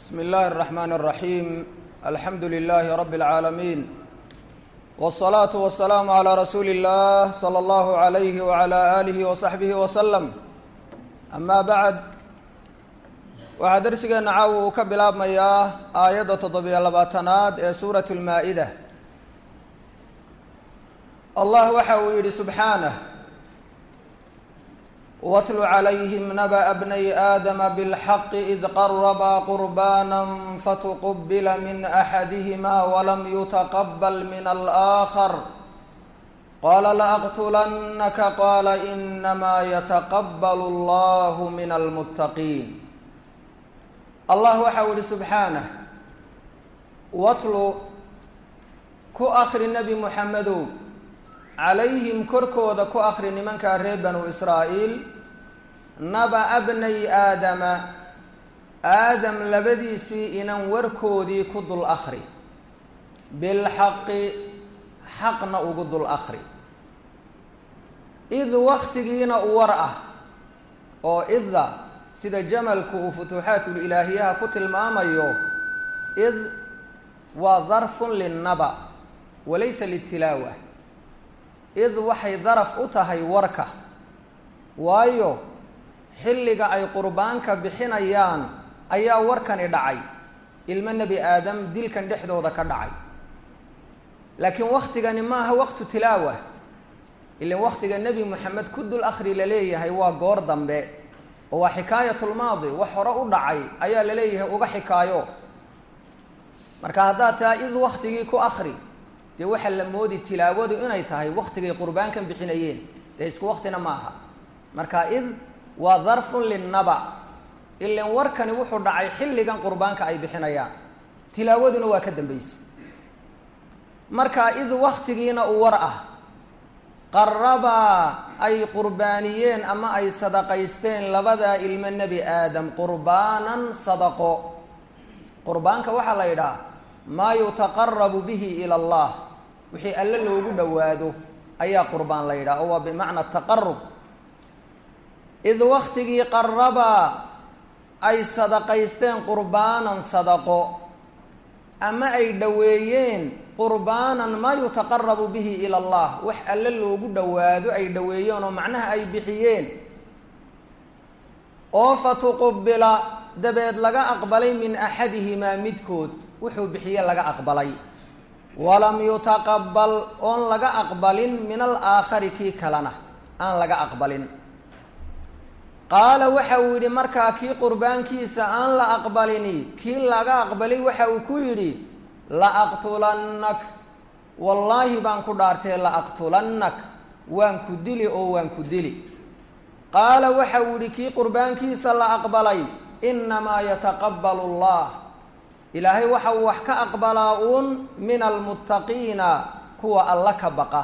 بسم الله الرحمن الرحيم الحمد لله رب العالمين والصلاة والسلام على رسول الله صلى الله عليه وعلى آله وصحبه وسلم أما بعد waxaa darsigeena caawa uu ka bilaabmayaa aayadda toddobiyo labaatanaad ee suurat lmaa-ida allah waxa uu yidhi subxaanah watlu calayhim naba'a bnay aadama bilxaqi id qarabaa qurbaana fatuqubila min axadihima walam yutaqabal min alaakhar qaala laaqtulannaka qaala inamaa yataqabalu allahu min almuttaqiin allah waxa uu yihi subxaanah watlu ku akri nebi muxamedow calayhim korkooda ku akri nimankaa reer banu israa'iil naba-a bnay aadama aadam labadiisii inan warkoodii ku dul akri bilxaqi xaqna ugu dul akri id waktigiina u war ah oo idda sida jamalku uu futuuxaatulilaahiyaha ku tilmaamayo id waa darfun linnaba walaysa litilaawa id waxay daraf u tahay warka waayo xilliga ay qurbaanka bixinayaan ayaa warkani dhacay ilmo nebi aadam dilkan dhexdooda ka dhacay laakiin waktigani maaha waqtu tilaawa ilan waktiga nebi moxamed ku dul akhri la leeyahay waa goor dambe oo waa xikaayatulmaadi wax hore u dhacay ayaa la leeyahay uga xikaayo marka haddaad taha id waktigii ku akri dee waxaa la moodi tilaawadu inay tahay waktigay qurbaankan bixinayeen dee isku waktina ma aha marka id waa darfun linnaba ilan warkani wuxuu dhacay xilligan qurbaanka ay bixinayaan tilaawaduna waa ka dambaysa marka id waktigiina u war ah qarabaa ay qurbaaniyeen ama ay sadaqaysteen labadaa ilmo nebi aadam qurbaanan sadaqo qurbaanka waxaa la yidhaha maa yutaqarabu bihi ila allah wixii alle loogu dhowaado ayaa qurbaan la yidhaha oo waa bimacna taqarub id waktigii qarabaa ay sadaqaysteen qurbaanan sadaqo ama ay dhoweeyeen qurbaanan maa yutaqarabu bihi ila allah wax alle loogu dhowaado ay dhoweeyeen oo macnaha ay bixiyeen oo fatuqubila dabeed laga aqbalay min axadihimaa midkood wuxuu bixiye laga aqbalay walam yutaqabal oon laga aqbalin min alaakhari kii kalena aan laga aqbalin qaala waxa uu yidhi markaa kii qurbaankiisa aan la aqbalini kii laga aqbalay waxa uu ku yidhi laaqtulannak wallaahi baan ku dhaartee laaqtulannak waan ku dili oo waan ku dili qaala waxa uu yihi kii qurbaankiisa la aqbalay innamaa yataqabbalu allah ilaahay waxa uu wax ka aqbalaa uun min almuttaqiina kuwa alla ka baqa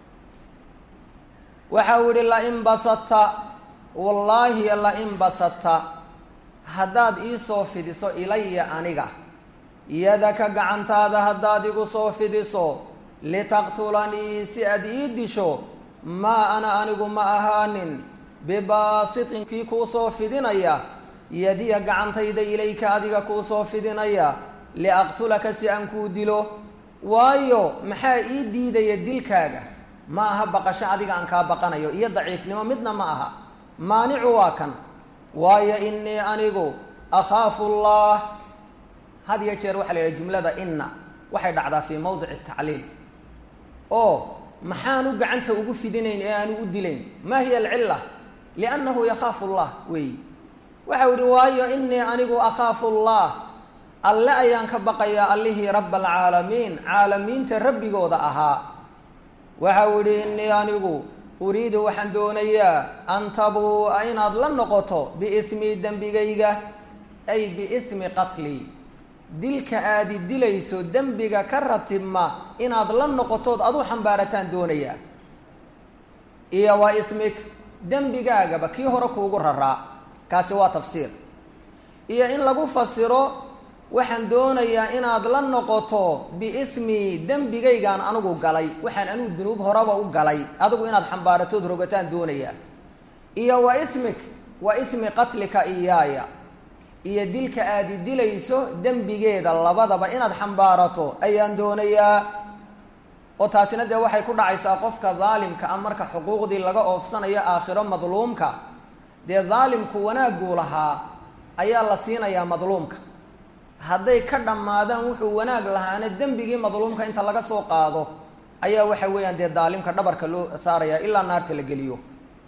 waxa uu yihi lain basadta wallaahi lain basadta haddaad iisoo fidiso ilaya aniga yadaka gacantaada haddaad igu soo fidiso litaqtulanii si aad ii disho maa ana anigu ma ahaanin bibaasitin kii kuu soo fidinaya yadiya gacantayda ilayka adiga kuu soo fidinaya liaqtulaka si aan kuu dilo waayo maxaa ii diidaya dilkaaga ma aha baqasho adiga aan kaa baqanayo iyo daciifnimo midna ma aha maanicu waa kan waayo inii anigu akhaafu allah had iyo jeer waxaa la yidhaha jumlada inna waxay dhacdaa fii mawdici tacliil oo maxaanu gacanta ugu fidinayn ee aanu u dilayn ma hiya alcilla liannahu yakhaafu allah weeyi waxau yihi waayo inii anigu akhaafu allah alle ayaan ka baqayaa allihii raba alcaalamiin caalamiinta rabbigooda ahaa waxau yihi inii anigu uriidu waxaan doonayaa an tabuu'a inaad la noqoto biismi dembigayga ay biismi qatlii dilka aadi dilayso dembiga ka ratibma inaad la noqotood adu xambaarataan doonayaa iyo waa ismik dembigaagaba kii hore kuugu raraa kaasi waa tafsiir iyo in lagu fasiro waxaan doonayaa inaad la noqoto biismi dembigaygaan anigu galay waxaan anigu dunuub horeba u galay adigu inaad xambaaratood rogataan doonayaa iyo wa ismik wa ismi qatlika iyaaya iyo dilka aadi dilayso dembigeeda labadaba inaad xambaarato ayaan doonayaa oo taasina dee waxay ku dhacaysaa qofka daalimka ah marka xuquuqdii laga oofsanayo aakhiro madluumka dee daalimku wanaagguu lahaa ayaa la siinayaa madluumka hadday ka dhammaadaan wuxuu wanaag lahaana dembigii madluumka inta laga soo qaado ayaa waxa weeyaan dee daalimka dhabarka loo saaraya ilaa naarta la geliyo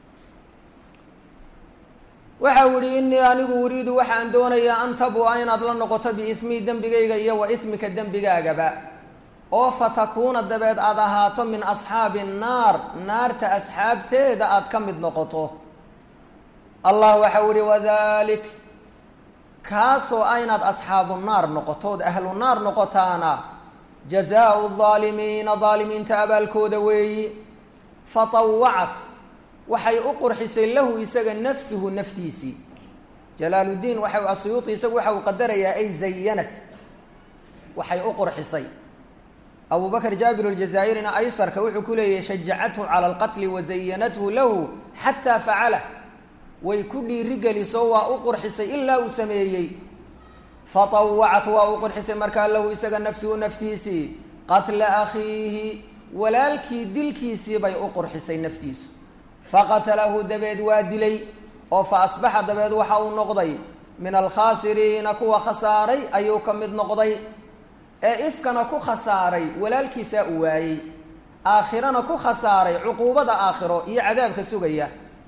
waxa u yihi inii anigu uriidu waxaan doonayaa an tabua inaad la noqoto biismii dembigayga iyo wa ismika dembigaagaba oo fatakuuna dabeed aada ahaato min asxaabi nnaar naarta asxaabteeda aad ka mid noqoto allah waxa u ihi wadalik kaasoo a inaad asxaabu naar noqoto ood ahlu naar noqotaana jazaau daalimiina daalimiinta abaalkooda weeyi fatawacat waxay u qurxisay lahu isaga nafsuhu naftiisii jalaaluddiin waxa asuyuuti isagu waxa uu qadarayaa ay zayanat waxay u qurxisay abu bakr jaabir aljazaa'irina aysarka wuxuu ku leeyahy shajacathu cala alqatli wazayanathu lahu xataa facalah way ku dhiirigeliso waa u qurxisay ilaa uu sameeyey fatawacat waa u qurxisay markaa lahu isaga nafsuhu naftiisii qatla akhiihi walaalkii dilkiisii bay u qurxisay naftiisu faqatalahu dabeed waa dilay oo fa asbaxa dabeed waxa uu noqday min alkhaasiriina kuwa khasaaray ayuu ka mid noqday ee ifkana ku khasaaray walaalkiisaa uu waayey aakhirana ku khasaaray cuquubada aakhiro iyo cadaabka sugaya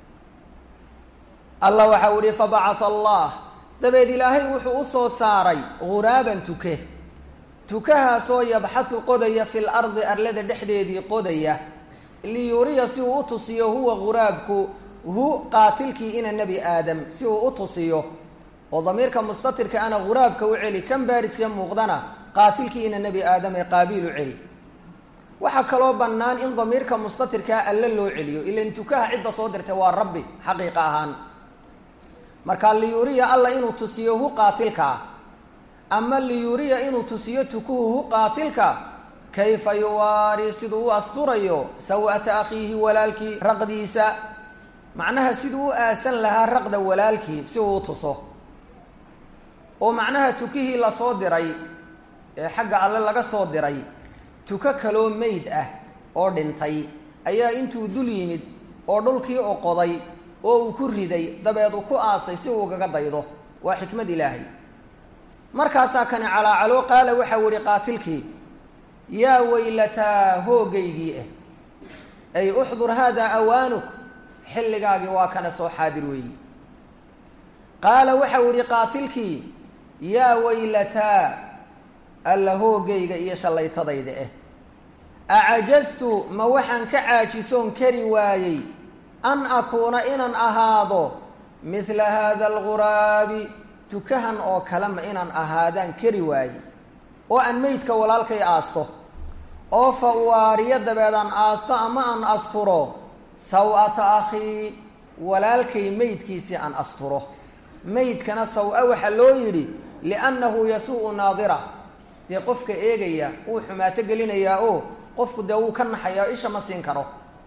allah waxa uu ihi fabacatha allah dabeed ilaahay wuxuu u soo saaray ghuraaban tuke tukahaasoo yabxahu qodaya fi lardi arlada dhexdeedii qodaya liyuriya si uu u tusiyo huwa ghuraabku hu qaatilkii ina nebi aadam si uu u tusiyo oo damiirka mustatirka ana ghuraabka u celi kan baariska muuqdana qaatilkii ina nebi aadam ee qaabiil u celi waxaa kaloo bannaan in damiirka mustatirkaa alle loo celiyo ilan tukaha cidda soo dirtay waa rabbi xaqiiqa ahaan marka liyuriya alla inuu tusiyo hu qaatilkaa ama liyuriya inuu tusiyo tukuhu hu qaatilka kayfa yuwaari siduu u asturayo saw'ata akhiihi walaalkii raqdiisa macnaha siduu u aasan lahaa raqda walaalkii si uu u tuso oo macnaha tukihii lasoo diray ee xagga alle laga soo diray tuko kaloo meyd ah oo dhintay ayaa intuu dul yimid oo dhulkii oqoday oo uu ku riday dabeed uu ku aasay si uu ugaga daydo waa xikmad ilaahay markaasaa kani calaacalo qaala waxau ihi qaatilkii yaa weylataa hoogaygii ah ay uxdur haadaa awaanuk xilligaagii waa kana soo xaadir weeyi qaala waxau ihi qaatilkii yaa weylataa alla hoogayga iyo shallaytadayda ah acajaztu ma waxaan ka caajisoon kari waayey an akuuna inaan ahaado midla haada alguraabi tukahan oo kale ma inaan ahaadaan kari waaye oo aan meydka walaalkay aasto oo fa uwaariyo dabeed aan aasto ama aan asturo saw-ata akhii walaalkay meydkiisii aan asturo meydkana saw-a waxaa loo yidhi liannahu yasuu naadira dee qofka eegaya wuu xumaato gelinayaa oo qofku dee wuu ka naxayaa o isha ma siin karo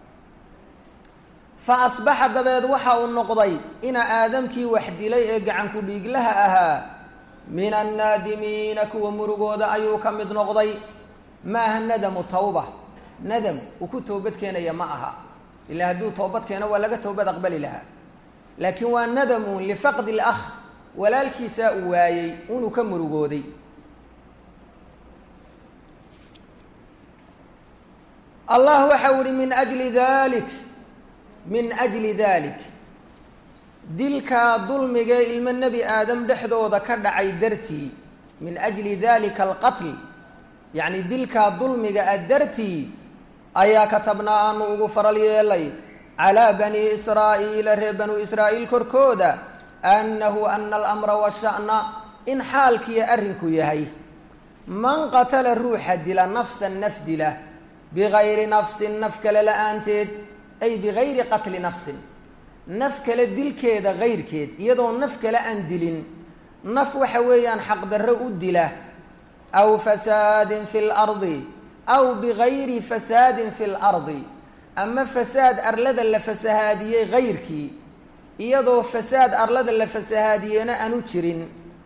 fa asbaxa dabeed waxa uu noqday ina aadamkii wax dilay ee gacanku dhiiglaha ahaa min annaadimiina kuwa murugooda ayuu ka mid noqday ma aha nadamu tawba nadam uu ku toobad keenaya ma aha ilaa hadduu toobad keeno waa laga toobad aqbali lahaa laakiin waa nadamun lifaqdi lakh walaalkiisaa uu waayey unuu ka murugooday allah waxa u ihi min ajli dalik min ajli dalik dilkaa dulmigee ilmo nebi aadam dhexdooda ka dhacay dartii min ajli dalika alqatl yacni dilkaa dulmiga a dartii ayaa katabnaa aanu ugu faral yeelay calaa bani israa'iila reer banuu israa'iil korkooda annahu ana alamra washa'na in xaalkiiyo arrinku yahay man qatala ruuxa dila nafsan naf dila bigayri nafsin naf kale la-aanteed ay bigayri qatli nafsin naf kale dilkeeda gayrkeed iyadoo naf kale aan dilin naf waxa weeyaan xaqdarro u dila aw fasaadin fi lardi aw bigayri fasaadin fi lardi ama fasaad arlada la fasahaadiyey gayrkii iyadoo fasaad arlada la fasahaadiyeyna aanu jirin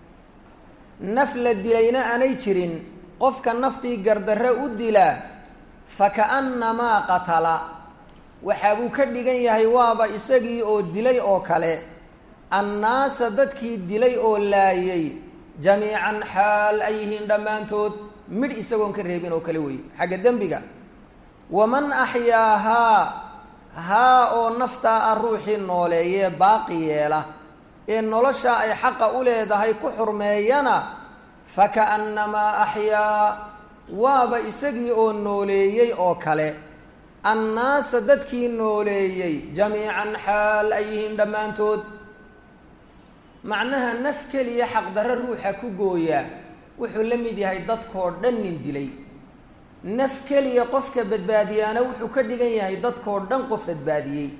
naf la dilayna aanay jirin qofka naftii gardarre u dilaa faka'annamaa qatala waxa buu ka dhigan yahay waaba isagii oo dilay oo kale annaasa dadkii dilay oo laayay jamiican xaal ay yihiin dhammaantood midh isagoon ka reebin oo kale weeye xagga dembiga waman axyaahaa haa oo naftaa ah ruuxii nooleeyee baaqi yeela ee nolosha ay xaqa u leedahay ku xurmeeyana faka'annamaa axyaa waaba isagii oo nooleeyey oo kale annaasa dadkii nooleeyey jamiican xaal ay yihiin dhammaantood macnaha naf keliya xaqdarre ruuxa ku gooyaa wuxuu la mid yahay dadkoo dhan nin dilay naf keliya qofka badbaadiyaana wuxuu ka dhigan yahay dadkoo dhan qof badbaadiyey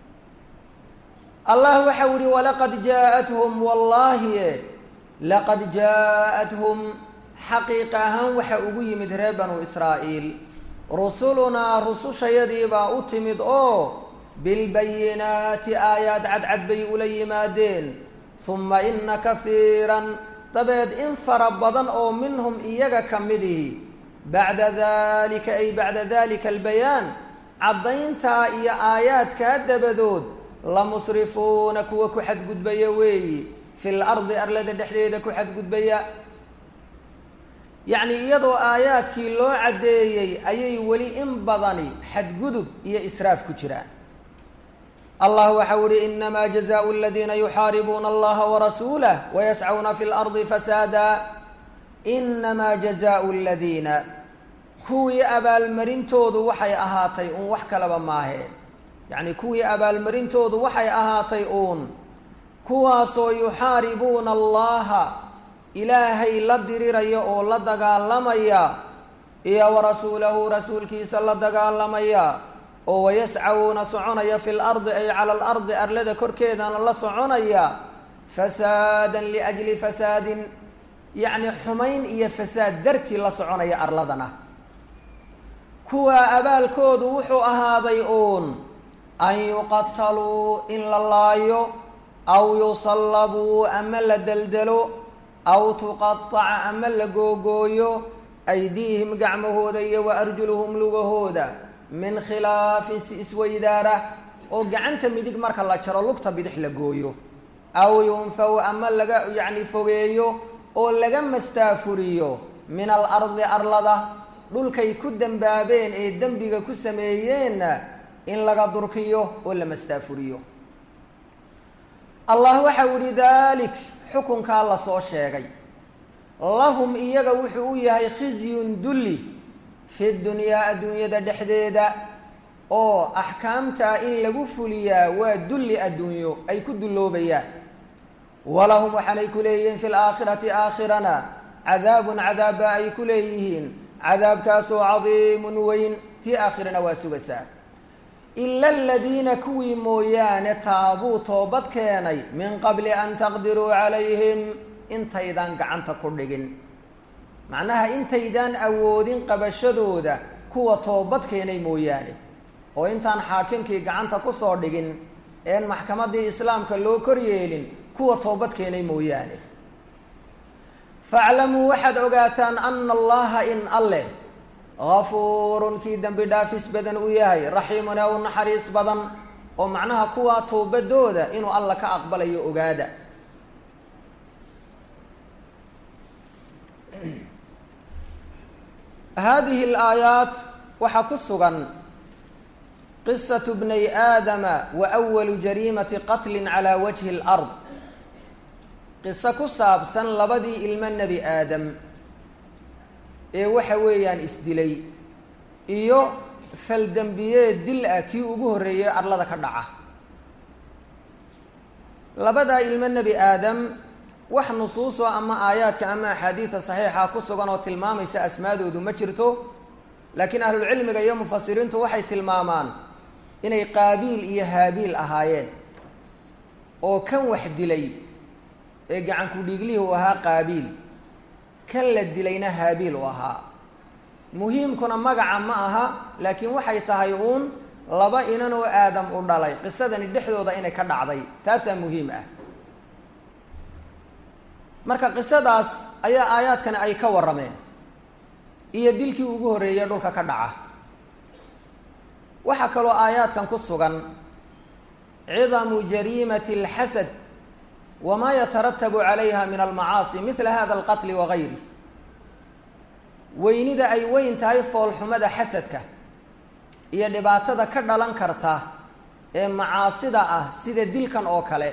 allah waxau ihi walaqad jaa-athum wallaahi laqad jaa-athum xaqiiqa ahaan waxa ugu yimid reer banu israa'iil rusulunaa rusushayadiibaa u timid oo bilbayinaati aayaad cadcad bay ula yimaadeen huma ina kahiiran dabeed in fara badan oo minhum iyaga ka midihi bacda dalika ay bacda dalika albayaan caddayntaa iyo aayaadkaa dabadood la musrifuuna kuwa ku xadgudbaya weeyi fi lardi arlada dhexdeeda ku xadgudbaya yacni iyadoo aayaadkii loo caddeeyey ayay weli in badani xadgudub iyo israaf ku jiraan allah waxau ihi inamaa jazaau aladiina yuxaaribuuna allaha warasuulah wayascuna fi lardi fasaada inamaa jazaau aladiina kuwii abaalmarintoodu waxay ahaatay uun wax kalaba maaheen yacni kuwii abaalmarintoodu waxay ahaatay uun kuwaasoo yuxaaribuuna allaha ilaahay la diriraya oo la dagaalamaya iyo warasuulahu rasuulkiisa la dagaalamaya oo wayascawuuna soconaya fi lardi ay cala alardi arlada korkeedana la soconaya fasaadan liajli fasaadin yacni xumayn iyo fasaad dartii la soconaya arladana kuwaa abaalkoodu wuxuu ahaaday uun an yuqataluu in la laayo aw yusallabuu ama la deldelo aw tuqataca ama la googooyo aydiihim gacmahooda iyo wa arjuluhum lugahooda min khilaafin si isweydaara oo gacanta midig marka la jaro lugta bidix la gooyo aw yunfaw ama laga yacni fogeeyo oo laga mastaafuriyo min alardi arlada dhulkay ku dembaabeen ee dembiga ku sameeyeenna in laga durkiyo oo la mastaafuriyo allah waxau ihi dalik xukunkaa lasoo sheegay lahum iyaga wuxuu u yahay khizyun dulli fi dunyaa adduunyada dhexdeeda oo axkaamtaa in lagu fuliyaa waa dulli adduunyo ay ku dulloobayaan walahum waxaanay ku leeyihiin fi laakhirati aakhirana cadaabun cadaabba ay ku leeyihiin cadaabkaasoo cadiimun weyn tii aakhirana waa sugaysaa ila aladiina kuwii mooyaane taabuu toobad keenay min qabli an taqdiruu calayhim intaydaan gacanta ku dhigin macnaha intaydaan awoodin qabashadooda kuwa toobad keenay mooyaane oo intaan xaakimkii gacanta kusoo dhigin een maxkamaddii islaamka loo kor yeelin kuwa toobad keenay mooyaane faaclamuu waxaad ogaataan ana allaha in alleh gafuurun kii dembi dhaafis badan u yahay raxiimun ee u naxariis badan oo macnaha kuwaa toobadooda inuu alla ka aqbalayo ogaada hadihi alaayaat waxaa ku sugan qisatu bnay aadama wa awalu jariimati qatlin calaa wajhi alard qiso ku saabsan labadii ilmo nebi aadam ee waxa weeyaan isdilay iyo faldembiyeed dil ah kii ugu horreeyey arlada ka dhaca labadaa ilmo nebi aadam wax nusuusoo ama aayaadka ama axaadiida saxiixa ku sugan oo tilmaamaysa asmaadoodu ma jirto laakiin ahlulcilmiga iyo mufasiriintu waxay tilmaamaan inay qaabiil iyo haabiil ahaayeen oo kan wax dilay ee gacanku dhiiglihii uu ahaa qaabiil kan la dilayna haabiil u ahaa muhiimkuna magaca ma aha laakiin waxay tahay uun laba inan oo aadam u dhalay qisadani dhexdooda inay ka dhacday taasaa muhiim ah marka qisadaas ayaa aayaadkani ay ka warrameen iyo dilkii ugu horreeyey dhulka ka dhaca waxaa kaloo aayaadkan ku sugan cidamu jariimati alxasad wamaa yataratabu calayha min almacaasi midla hada alqatli wagayri weynida ay weyn tahay foolxumada xasadka iyo dhibaatada ka dhalan karta ee macaasida ah sida dilkan oo kale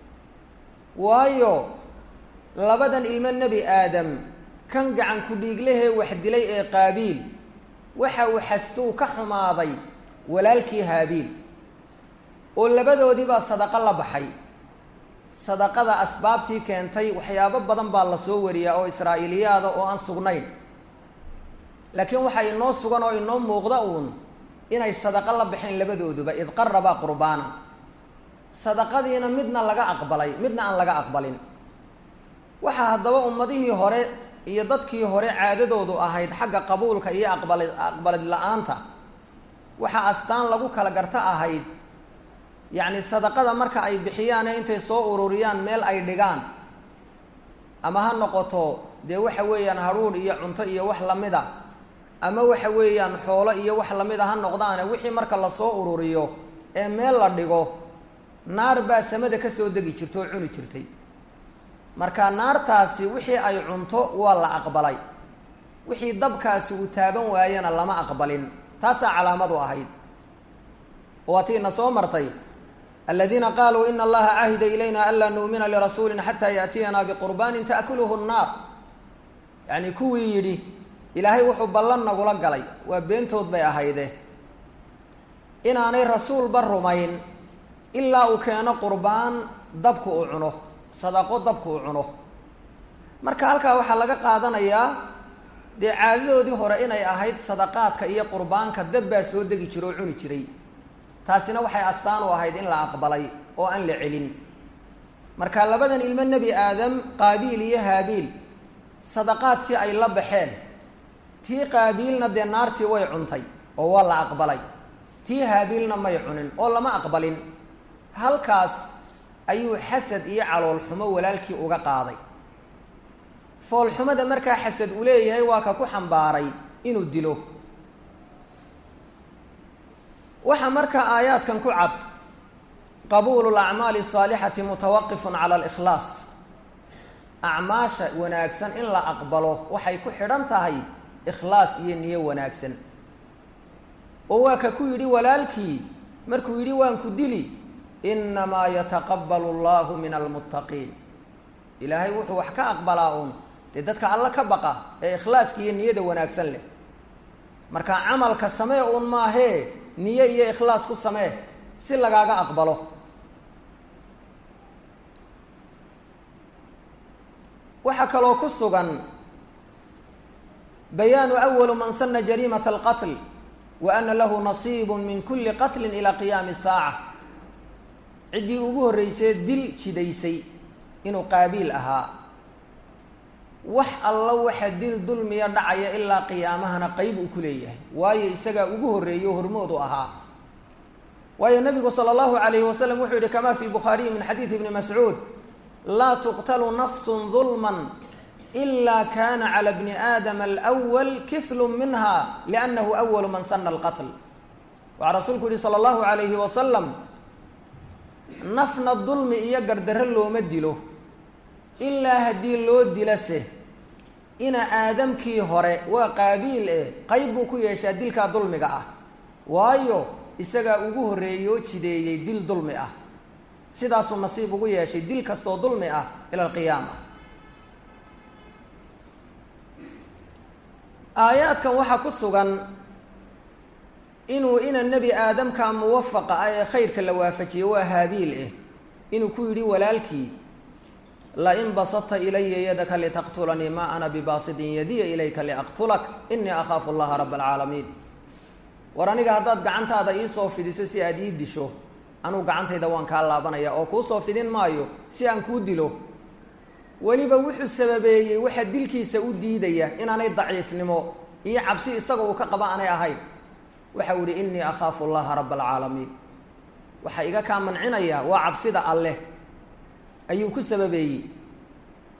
waayo labadan ilmo nebi aadam kan gacan ku-dhiiglahee wax dilay ee qaabiil waxa uu xastuu ka xumaaday walaalkii haabiil oo labadoodiibaa sadaqo la baxay sadaqada asbaabtii keentay waxyaabo badan baa la soo wariyaa oo israa'iiliyaada oo aan sugnayn laakiin waxaa inoo sugan oo inoo muuqda uun inay sadaqo la baxeen labadooduba id qarabaa qurbaanan sadaqadiina midna laga aqbalay midna aan laga aqbalin waxaa haddaba ummadihii hore iyo dadkii hore caadadoodu ahayd xagga qabuulka iyo aqbali aqbalid la-aanta waxaa astaan lagu kala garto ahayd yacni sadaqada marka ay bixiyaane intay soo ururiyaan meel ay dhigaan ama ha noqoto dee waxa weeyaan haruudh iyo cunto iyo wax lamid a ama waxa weeyaan xoolo iyo wax lamid a ha noqdaane wixii marka lasoo ururiyo ee meel la dhigo naar baa samada ka soo degi jirta oo cuni jirtay marka naartaasi wixii ay cunto waa la aqbalay wixii dabkaasi uu taaban waayana lama aqbalin taasaa calaamadu ahayd waa tiina soo martay aladiina qaaluu ina allaha cahida ilayna anlaa nu'mina lirasuulin xataa yaأtiyana biqurbaanin taأkuluhu الnaar yacni kuwii yidhi ilaahay wuxuu ballan nagula galay waa beentood bay ahayde inaanay rasuulba rumayn ilaa uu keeno qurbaan dabku uu cuno sadaqo dabku uu cuno marka halkaa waxaa laga qaadanayaa dee caadadoodii hore inay ahayd sadaqaadka iyo qurbaanka dab baa soo degi jira oo cuni jiray taasina waxay astaan u ahayd in la aqbalay oo aan la celin marka labadan ilmo nebi aadam qaabiil iyo haabiil sadaqaadkii ay la baxeen tii qaabiilna dee naartii way cuntay oo waa la aqbalay tii haabiilna may cunin oo lama aqbalin halkaas ayuu xasad iyo caloolxumo walaalkii uga qaaday foolxumada markaa xasad uu leeyahay waa ka ku xambaaray inuu dilo waxaa markaa aayaadkan ku cad qabuulu lacmaali asaalixati mutawaqifun cala alikhlaas acmaasha wanaagsan in la aqbalo waxay ku xidhan tahay ikhlaas iyo niyo wanaagsan oo waa ka ku yidhi walaalkii markuu yidhi waan ku dili inamaa yataqabbalu allahu min almuttaqiin ilaahay wuxuu wax ka aqbalaa uun dee dadka alla ka baqa ee ikhlaaska iyo niyada wanaagsan leh marka camalka samee uun maahee niyo iyo ikhlaas ku samee si lagaaga aqbalo waxaa kaloo ku sugan bayaanu awalu man sana jariimata alqatl wa ana lahu nasiibu min kuli qatlin ilaa qiyaami saaca ciddii ugu horreysay dil jidaysay inuu qaabiil ahaa wax alla waxa dil dulmiya dhacaya ilaa qiyaamahana qeyb uu ku leeyahay waayo isagaa ugu horreeyo hormoodu ahaa waayo nabigu sala allahu calayhi wasalam wuxuu yihi kama fi bukhaariyi min xadiidi ibni mascuud laa tuqtalu nafsun dulman ila kana cala bni aadama alwal kiflu minha liannahu awalu man sana alqatl waxaa rasuulku yihi sala allahu calayhi wasalam nafna dulmi iyo gardarro looma dilo ilaa haddii loo dilase ina aadamkii hore waa qaabiil eh qayb buu ku yeeshaa dilkaa dulmiga ah waayo isagaa ugu horreeyoo jideeyey dil dulmi ah sidaasuu nasiib ugu yeeshay dil kastoo dulmi ah ila alqiyaama aayaadkan waxaa ku sugan inuu ina nebi aadamka muwafaqa ah ee khayrka la waafajiyey waa haabiil eh inuu ku yidhi walaalkii lain basadta ilaya yadaka litaqtulanii ma ana bibaasidin yadiya ilayka liaqtulak inii akhaafu allaha raba alcaalamiin war aniga haddaad gacantaada iisoo fidiso si aad ii disho anuu gacantayda waan kaa laabanaya oo kuu soo fidin maayo si aan kuu dilo weliba wuxuu sababeeyey waxaa dilkiisa u diidaya inaanay daciifnimo iyo cabsi isaga uu ka qaba aanay ahayn waxau ihi inii akhaafu allaha raba alcaalamiin waxaa iga kaa mancinaya waa cabsida alleh ayuu ku sababeeyey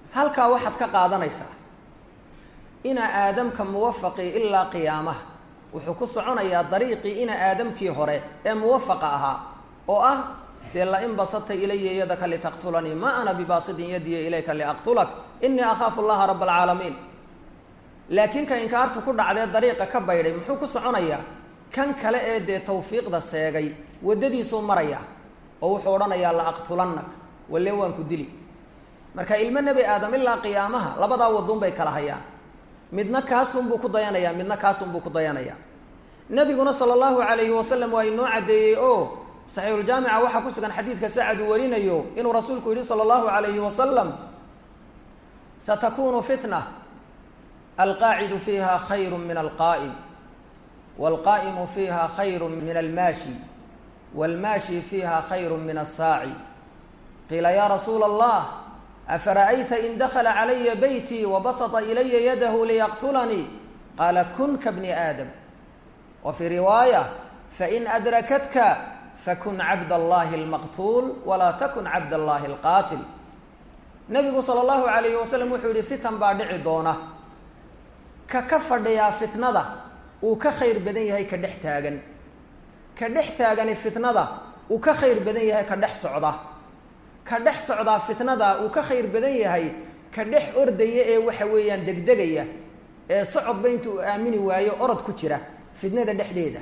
halkaa waxaad ka qaadanaysaa ina aadamka muwafaqii ilaa qiyaamaha wuxuu ku soconayaa dariiqii ina aadamkii hore ee muwafaqa ahaa oo ah dee lain basata ilaya yadaka litaqtulanii ma ana bibaasidin yadiya ilayka liaqtulak inii akhaafu allaha raba alcaalamiin laakiin ka inkaartu ku dhacdee dariiqa ka baydhay muxuu ku soconayaa kan kale ee dee tawfiiqda seegay waddadiisuu maraya oo wuxuu odhanayaa la aqtulannak walle waan ku dili marka ilmo nebi aadam ilaa qiyaamaha labadaa waduun bay kala hayaan midna kaasunbuu ku dayanayaa midna kaasunbuu ku dayanayaa nebiguna sala allahu calayhi wasalam waa inoo caddeeyey oo saxiixuljaamica waxaa ku sugan xadiidka sacad uu warinayo inuu rasuulku yidhi sala allahu calayhi wasalam satakunu fitna alqaacidu fiiha khayru min alqaa'im waalqaa'imu fiiha khayru min almaashi waalmaashi fiiha khayru min asaaci qiila ya rasuula allah afara'ayta in dakla calaya beyti wabasطa ilaya yadahu liyaqtulanii qaala kun ka bni aadam wa fii riwaaya fain adrakatka fakun cabd allahi اlmaqtuul walaa takun cabd allahi اlqaatil nebigu sala allahu alayhi wasalam wuxuu yihi fitan baa dhici doona ka ka fadhiyaa fitnada uu ka khayr badan yahay ka dhex taagan ka dhex taagani fitnada uu ka khayr badan yahay ka dhex socda ka dhex socdaa fitnada uu ka khayr badan yahay ka dhex ordaya ee waxa weeyaan degdegaya ee socodba intuu aamini waayo orod ku jira fitnada dhexdeeda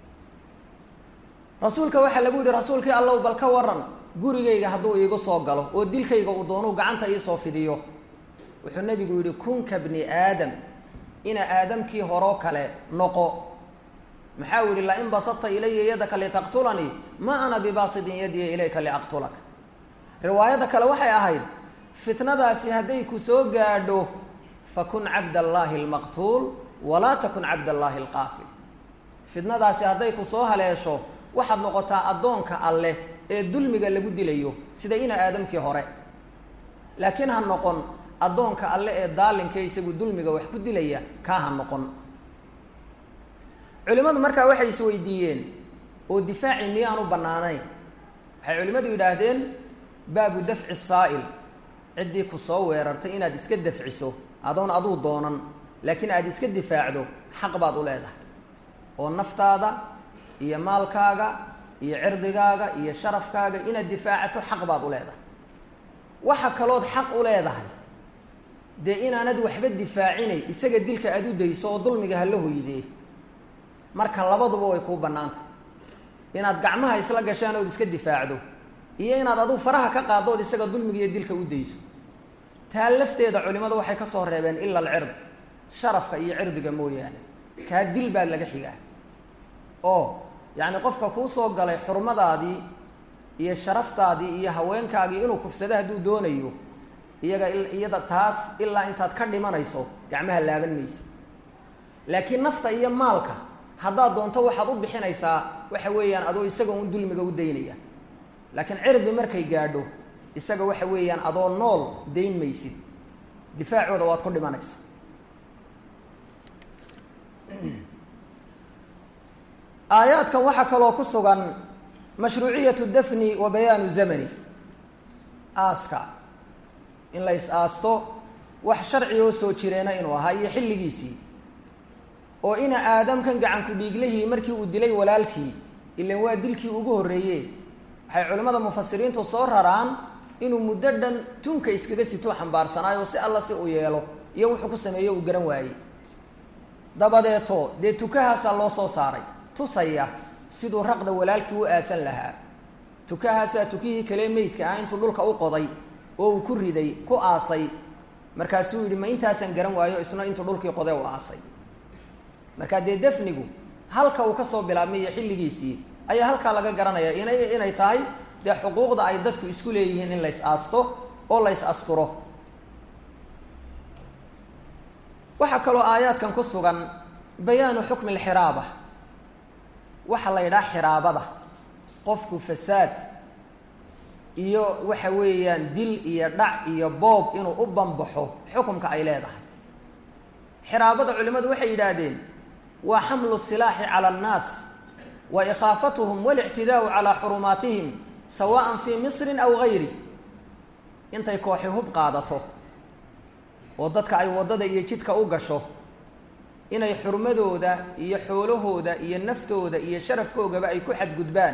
rasuulka waxaa lagu yihi rasuulkii allow bal ka waran gurigayga hadduu iigu soo galo oo dilkayga uu doonuu gacanta iisoo fidiyo wuxuu nebigu yihi kunka bni aadam ina aadamkii horoo kale noqo maxaa u yihi lain basadta ilaya yadaka litaqtulanii ma ana bibaasidin yadiya ilayka liaqtulak riwaayadda kale waxay ahayd fitnadaasi hadday ku soo gaadho fakun cabd allaahi almaqtuul walaa takun cabd allaahi alqaatil fitnadaasi hadday ku soo haleesho waxaad noqotaa addoonka alleh ee dulmiga lagu dilayo sida ina aadamkii hore laakiin ha noqon addoonka alle ee daalinka isagu dulmiga wax ku dilaya kaa ha noqon culimmadu markaa waxay isweydiiyeen oo difaaci miyaanu bannaanayn waxay culimmadu yidhaahdeen baabu dafci saa'il ciddii ku soo weerartay inaad iska dafciso adoon aduu doonan laakiin aada iska difaacdo xaq baad u leedahay oo naftaada iyo maalkaaga iyo cirdigaaga iyo sharafkaaga inaad difaacato xaq baad u leedahay waxa kalood xaq u leedahay dee inaanad waxba difaacinay isaga dilka aada u dayso oo dulmiga hala hoydee marka labaduba way kuu bannaantay inaad gacmaha isla gashaan ood iska difaacdo iyo inaad aduu faraha ka qaaddo ood isaga dulmiga iyo dilka u dayso taa lafteeda culimadu waxay ka soo reebeen ila alcird sharafka iyo cirdiga mooyaane kaa dil baa laga xigaa oo yacni qofka kuu soo galay xurmadaadii iyo sharaftaadii iyo haweenkaagii inuu kufsado hadduu doonayo iyaga iyada taas ilaa intaad ka dhimanayso gacmaha laaban maysa laakiin nafta iyo maalka haddaad doonto waxaad u bixinaysaa waxa weeyaan adoo isaga un dulmiga u daynaya laakiin cirdi markay gaadho isaga waxa weeyaan adoo nool dayn maysid difaacooda waad ku dhimanaysa aayaadkan waxaa kaloo ku sugan mashruuciyatu dafni wa bayaanu zamani aaska in la is aasto wax sharci oo soo jireena inuu ahaa iyo xilligiisii oo ina aadamkan gacanku dhiiglihii markii uu dilay walaalkii ilan waa dilkii ugu horreeye waxay culimmada mufasiriintu soo raraan inuu muddo dhan tunka iskaga situu xambaarsanaayo si alla si uu yeelo iyo wuxuu ku sameeyo uu garan waayey dabadeeto dee tukahaasaa loo soo saaray tusaya siduu raqda walaalkii u aasan lahaa tukahaasaa tukihii kale meydka ah intuu dhulka u qoday oo uu ku riday ku aasay markaasuu yidhi ma intaasaan garan waayo isna intuu dhulkii qoday u aasay markaa dee dafnigu halka uu kasoo bilaabmay iyo xilligiisii ayaa halkaa laga garanaya inay inay tahay dee xuquuqda ay dadku isku leeyihiin in lays aasto oo lays asturo waxaa kaloo aayaadkan ku sugan bayaanu xukmi alxiraaba waxaa la yidhaha xiraabada qofku fasaad iyo waxa weeyaan dil iyo dhac iyo boob inuu u banbaxo xukumka ay leedahay xiraabada culimmadu waxay yidhaahdeen waa xamlu silaaxi cala annaas wa ikhaafatuhum walictidaau calaa xurumaatihim sawaan fii misrin aw gayri intay kooxi hub qaadato oo dadka ay waddada iyo jidka u gasho inay xurmadooda iyo xoolahooda iyo naftooda iyo sharafkoogaba ay ku xadgudbaan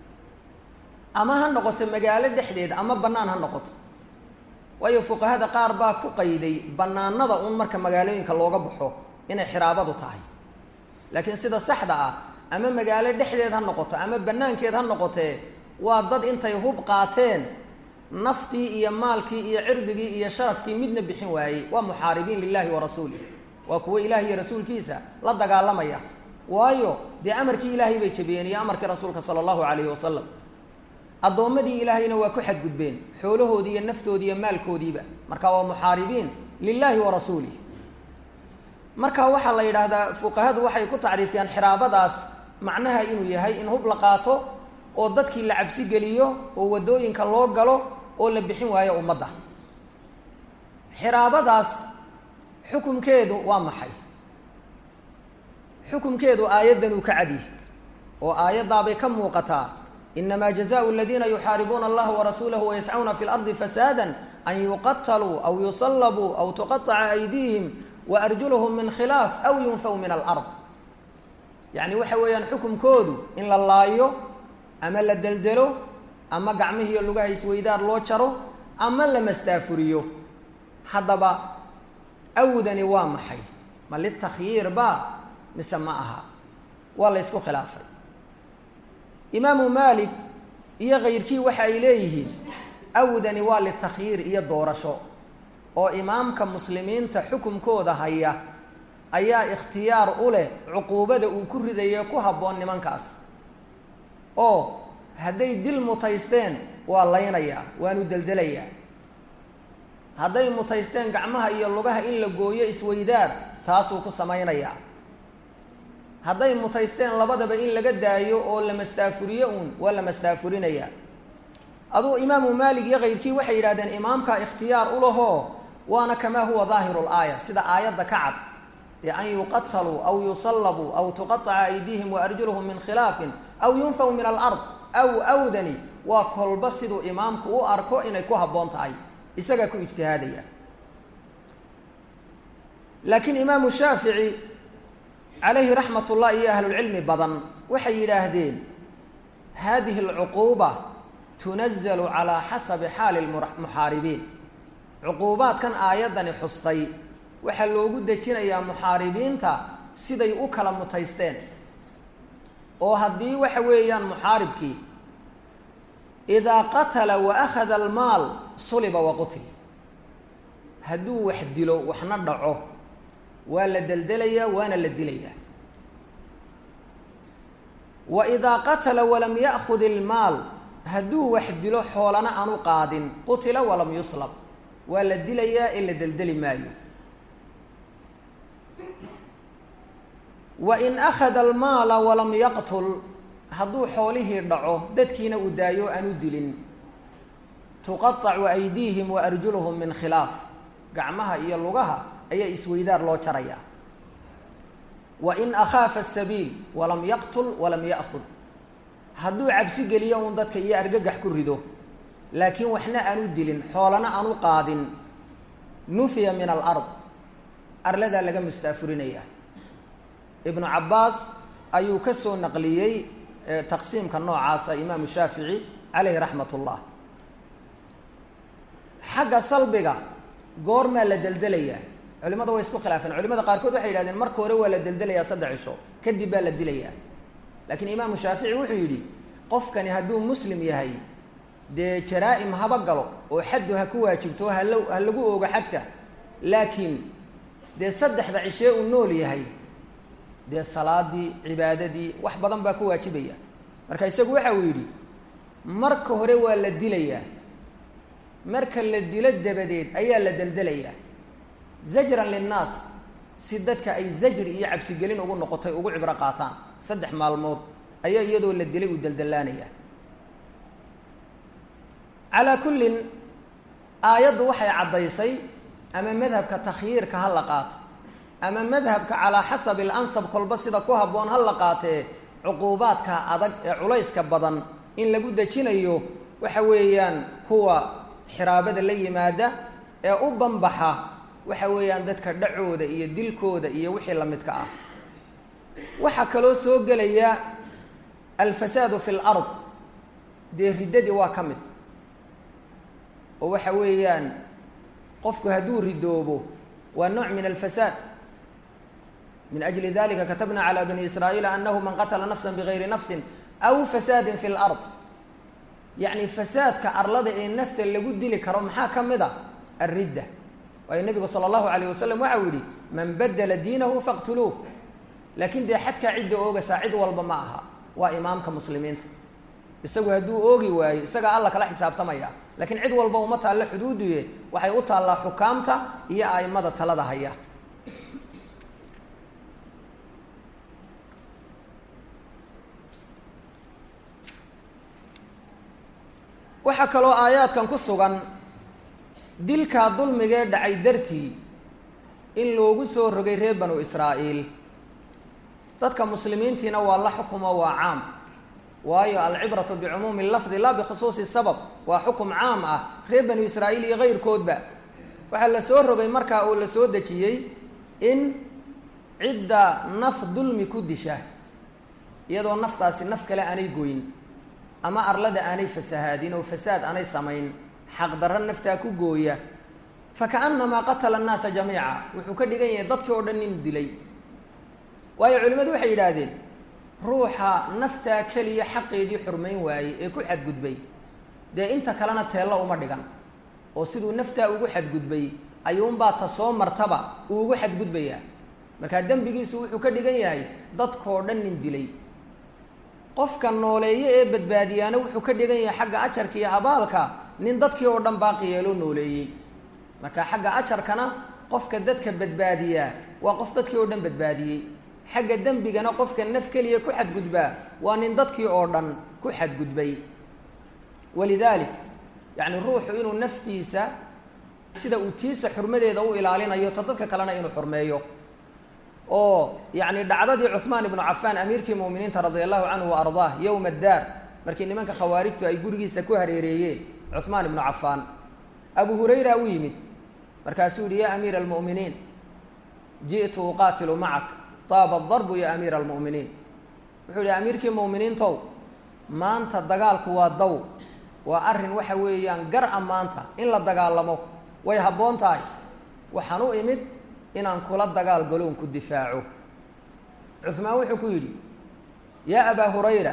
ama ha noqoto magaalo dhexdeed ama bannaan ha noqoto waayo fuqahada qaar baa ku qayday bannaanada un marka magaalooyinka looga baxo inay xiraabadu tahay laakiin sida saxda ah ama magaalo dhexdeed ha noqoto ama bannaankeed ha noqotee waa dad intay hub qaateen naftii iyo maalkii iyo cirdigii iyo sharafkii midna bixin waayey waa muxaaribiin lilahi wa rasuulih waa kuwo ilaah iyo rasuulkiisa la dagaalamaya waayo dee amarkii ilaahay bay jabiyeen iyo amarkii rasuulka sala allahu calayhi wasalam addoommadii ilaahayna waa ku xadgudbeen xoolahoodii iyo naftoodii iyo maalkoodiiba marka waa muxaaribiin lilahi wa rasuulih marka waxaa la yidhaahdaa fuqahadu waxay ku tacriifiyaan xiraabadaas macnaha inuu yahay in hub la qaato oo dadkii la cabsi geliyo oo waddooyinka loo galo oo la bixin waayo ummadda xiraabadaas xukumkeedu waa maxay xukumkeedu aayaddan uu ka cadyi oo aayaddaabay ka muuqataa inamaa jazaءu aladiina yuxaaribuuna allaha warasuulahu wayascuuna fi lardi fasaada an yuqataluu aw yusallabuu aw tuqaطaca aydiihim waarjuluhum min khilaaf aw yunfaw min alard yacni waxa weeyaan xukumkoodu in la laayo ama la deldelo ama gacmihiiyo lugaha isweydaar loo jaro ama la mastaafuriyo haddaba awdani waa maxay ma litakhyiir ba mise ma aha waa la ysku khilaafay imaamu maalik iyo kayrkii waxa ay leeyihiin awdani waa litakhyiir iyo doorasho oo imaamka muslimiinta xukumkooda haya ayaa ikhtiyaar u leh cuquubada uu ku ridaye ku habboon nimankaas oo hadday dil mutaysteen waa laynayaa waanu deldelayaa hadday mutaysteen gacmaha iyo lugaha in la gooyo isweydaar taasuu ku samaynayaa hadday mutaysteen labadaba in laga daayo oo la mastaafuriyo uun waa la mastaafurinayaa aduu imaamu maalik iyo kayrkii waxay yidhahdeen imaamkaa ikhtiyaar u lahoo waana kamaa huwa daahiru laaya sida aayadda ka cad ee an yuqataluu aw yusallabuu aw tuqaطaca aydiihim waarjuluhum min khilaafin aw yunfaw min alard aw awdani waa kolba siduu imaamku u arko inay ku habboon tahay isagaa ku ijtihaadaya laakiin imaamu shaafici calayhi raxmat ullah iyo ahlulcilmi badan waxay yidhaahdeen hadihi alcuquuba tunazalu calaa xasabi xaali muxaaribiin cuquubaadkan aayaddani xustay waxaa loogu dejinayaa muxaaribiinta siday u kala mutaysteen oo haddii waxa weeyaan muxaaribkii idaa qatala wa akhada almaal suliba wa qutil hadduu wax dilo waxna dhaco waa la deldelayaa waana la dilayaa wa idaa qatala walam ya'khud ilmaal hadduu wax dilo xoolana aanu qaadin qutila walam yuslab waa la dilayaa ee la deldeli maayo wa in akhada almaala walam yaqtul hadduu xoolihii dhaco dadkiina uu daayo aanu dilin tuqaacu aydiihim wa arjuluhum min khilaaf gacmaha iyo lugaha ayaa isweydaar loo jarayaa wa in akhaafa asabiil walam yaqtul walam ya'khud hadduu cabsi geliyo uun dadka iyo argagax ku rido laakiin waxna aanu dilin xoolana aanu qaadin nufiya min alard arladaa laga mustaafurinaya ibnu cabbaas ayuu ka soo naqliyey taqsiimka noocaasa imaamu shaafici caleyhi raxmat ullah xagga salbiga goormaa la deldelayaa culimada way isku khilaafeen culimada qaarkood waxay yidhahdeen marka hore waa la deldelayaa saddex cisho kadib baa la dilayaa laakiin imaamu shaafici wuxuu yidhi qofkani hadduu muslim yahay dee jaraa-im haba galo oo xaddu ha ku waajibto hala ha lagu oogo xadka laakiin dee saddexda cishee uu nool yahay dee salaadii cibaadadii wax badan baa ku waajibaya marka isagu waxa uu yidhi marka hore waa la dilayaa marka la dilo dabadeed ayaa la deldelayaa zajran linnaas si dadka ay zajri iyo cabsigelin ugu noqotay ugu cibro qaataan saddex maalmood ayaa iyadoo la dilay uu deldelaanayaa calaa kullin aayaddu waxay caddaysay ama madhabka takhyiirka ha la qaato ama madhabka calaa xasabi alansab kolba sida ku habboon ha la qaatee cuquubaadka adag ee culayska badan in lagu dejinayo waxa weeyaan kuwa xiraabada la yimaada ee u banbaxa waxa weeyaan dadka dhacooda iyo dilkooda iyo wixii lamidka ah waxaa kaloo soo gelaya alfasaadu fi lard dee riddadii waa ka mid oo waxa weeyaan qofku hadduu ridoobo waa nooc min alfasaad min ajli dalika katabna calى bani israa'iila anahu man qatla nafsa bigayri nafsi aw fasaadi fi lard yacni fasaadka arlada ee nafta lagu dili karo maxaa ka mid a alridda waayo nebigu sala allahu alayh wasalam waxau yihi man badela diinahu faqtuluuh laakiin dee xadkaa cidda oogasaa cid walba ma aha waa imaamka muslimiinta isagu hadduu oogi waayo isagaa alla kala xisaabtamaya lakiin cid walba uma taallo xuduuduye waxay u taallaa xukaamta iyo aimada talada haya waxaa kaloo aayaadkan ku sugan dilkaa dulmigee dhacay dartii in loogu soo rogay reer banu israa'iil dadka muslimiintiina waa la xukumo waa caam waayo alcibratu bicumuumi lafdi laa bikhusuusi sabab waa xukum caam ah reer banu israa'iil iyo kayrkoodba waxaa la soo rogay markaa oo la soo dejiyey in cidda naf dulmi ku disha iyadoo naftaasi naf kale aanay goyn ama arlada aanay fasahaadin oo fasaad aanay samayn xaqdarro naftaa ku gooya fakaannamaa qatala annaasa jamiica wuxuu ka dhigan yahay dadkii oo dhan nin dilay waayo culimmadu waxay yidhaahdeen ruuxa naftaa keliya xaqeedii xurmayn waayey ee ku xadgudbay dee inta kalena teello uma dhigan oo siduu naftaa ugu xadgudbay ayuunbaa ta soo martaba uu ugu xadgudbayaa markaa dembigiisu wuxuu ka dhigan yahay dadkoo dhan nin dilay qofka nooleeye ee badbaadiyaana wuxuu ka dhigan yahay xagga ajarka iyo abaalka nin dadkii oo dhan baaqi yeeloo nooleeyey marka xagga ajarkana qofka dadka badbaadiyaa waa qof dadkii oo dhan badbaadiyey xagga dembigana qofka naf keliya ku xadgudbaa waa nin dadkii oo dhan ku xadgudbay walidaalik yacni ruuxu inuu naftiisa sida uu tiisa xurmadeeda u ilaalinayo ta dadka kalena inuu xurmeeyo oo yacni dhacdadii cuhmaan ibnu cafaan amiirkii mu'miniinta radia allahu canhu wa ardaah yowma addaar markii nimanka khawaarijtu ay gurigiisa ku hareereeyeen cuhmaan ibnu cafaan abu hurayra u yimid markaasuu yihi ya amiira almu'miniin ji'tu uqaatilu macak taaba darbu ya amiira almu'miniin wuxuu yihi amiirkii mu'miniintow maanta dagaalku waa daw waa arrin waxa weeyaan gar a maanta in la dagaalamo way habboon tahay waxaan u imid inaan kula dagaal galoon ku difaaco cuhmaan wuxuu ku yidhi yaa abaa hurayra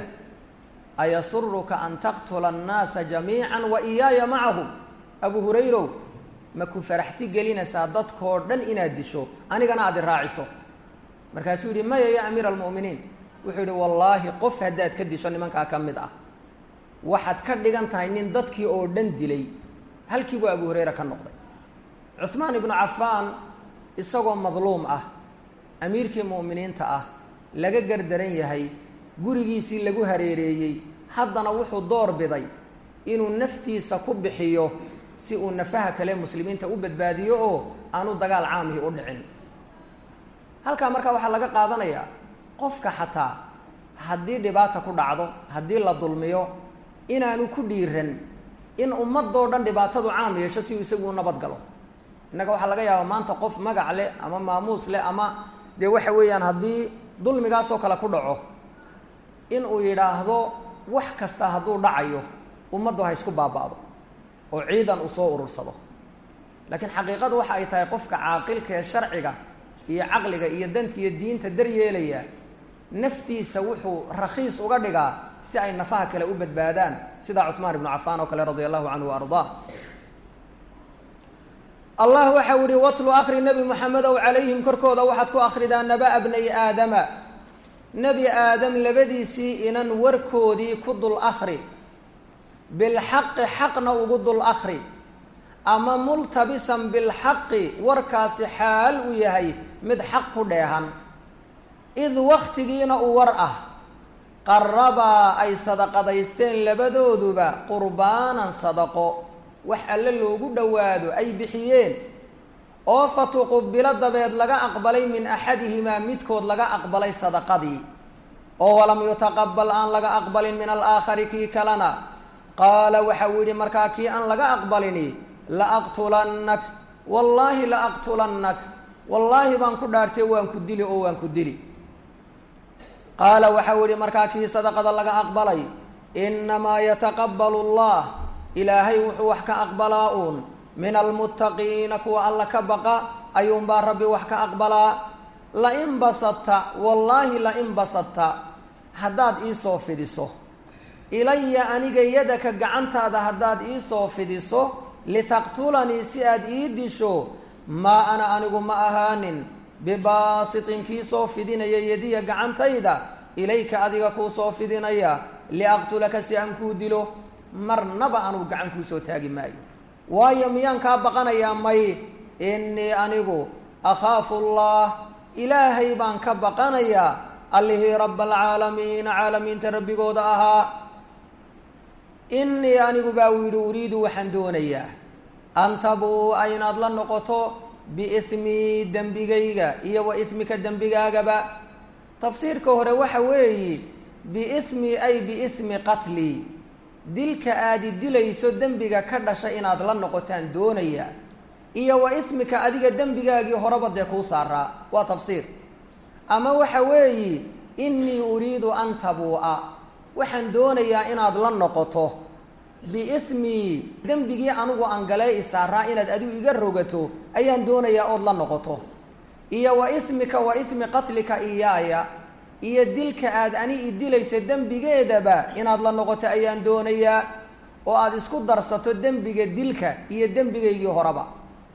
ayasuruka an taqtula annaasa jamiica wa iyaaya macahum abu hurayrow ma ku faraxti gelinaysaa dadkoo dhan inaad disho anigana aad i raaciso markaasuu yidhi maya ya amiira almu'miniin wuxuu yidhi wallaahi qof haddaad ka disho nimankaa ka mid ah waxaad ka dhigan tahay nin dadkii oo dhan dilay halkii buu abu hurayra ka noqday cuhmaan ibnu cafaan isagoo madluum ah amiirkii mu'miniinta ah laga gardaran yahay gurigiisii lagu hareereeyey haddana wuxuu door biday inuu naftiisa ku bixiyo si uu nafaha kale muslimiinta u badbaadiyo oo aanu dagaal caamihii u dhicin halkaa markaa waxaa laga qaadanayaa qofka xataa haddii dhibaata ku dhacdo haddii la dulmiyo inaanu ku dhiiran in ummadoo dhan dhibaatadu caam yeesho si uu isagu u nabad galo innaga waxaa laga yaabaa maanta qof magac leh ama maamuus leh ama dee waxa weeyaan haddii dulmigaasoo kale ku dhaco in uu yidhaahdo wax kasta hadduu dhacayo ummaddu ha isku baaba'do oo ciidan uu soo urursado laakiin xaqiiqadu waxa ay tahay qofka caaqilka ee sharciga iyo caqliga iyo danta iyo diinta daryeelaya naftiisa wuxuu rakhiis uga dhigaa si ay nafaha kale u badbaadaan sidaa cuhmaan ibnu cafaan oo kale radia allahu canhu wa ardaa allah waxau yihi watlu akri nebi moxamedow calayhim korkooda waxaad ku akridaa naba bnay aadama nebi aadam labadiisii inan warkoodii ku dul akri bilxaqi xaqna ugu dul akri ama multabisan bilxaqi warkaasi xaal uu yahay mid xaq ku dheehan id waktigiina uu war ah qarabaa ay sadaqadaysteen labadooduba qurbaanan sadaqo wax alle loogu dhowaado ay bixiyeen oo fatuqubilo dabeed laga aqbalay min axadihimaa midkood laga aqbalay sadaqadii oo walam yutaqabal aan laga aqbalin min alaakhari kii kalena qaala waxa uu yidhi markaa kii aan laga aqbalini la aqtulannak wallaahi la aqtulannak wallaahi baan ku dhaartay waan ku dili oo waan ku dili qaala waxau yihi markaa kii sadaqada laga aqbalay innamaa yataqabbalu allah ilaahay wuxuu wax ka aqbalaa uun min almuttaqiina kuwa alla ka baqa ayuunbaa rabbi wax ka aqbalaa lain basadta wallaahi lain basadta haddaad iisoo fidiso ilaya aniga yadaka gacantaada haddaad iisoo fidiso litaqtulanii si aad ii disho maa ana anigu ma ahaanin bibaasitin kii soo fidinaya yadiya gacantayda ilayka adiga kuu soo fidinaya liaqtulaka si aan kuu dilo marnaba anugu gacan kuu soo taagi maayo waayo miyaan kaa baqanayaa may innii anigu akhaafu allah ilaahay baan ka baqanayaa allihii raba alcaalamiina caalamiinta rabbigooda ahaa innii anigu baa uu yidhi uriidu waxaan doonayaa an tabuu'a inaad la noqoto biismii dembigayga iyo wa ismika dembigaagaba tafsiirka hore waxa weeyi biismi ay biismi qatlii dilka aadi dilayso dembiga ka dhasha inaad la noqotaan doonayaa iyo wa ismika adiga dembigaagii horeba dee kuu saaraa waa tafsiir ama waxa weeyi innii uriidu an tabuu'a waxaan doonayaa inaad la noqoto biismii dembigii anigu aan galee isaaraa inaad adigu iga rogato ayaan doonayaa ood la noqoto iyo wa ismika wa ismi qatlika iyaaya iyo dilka aad ani i dilaysa dembigeedaba inaad la noqoto ayaan doonayaa oo aada isku darsato dembiga dilka iyo dembigaygii horeba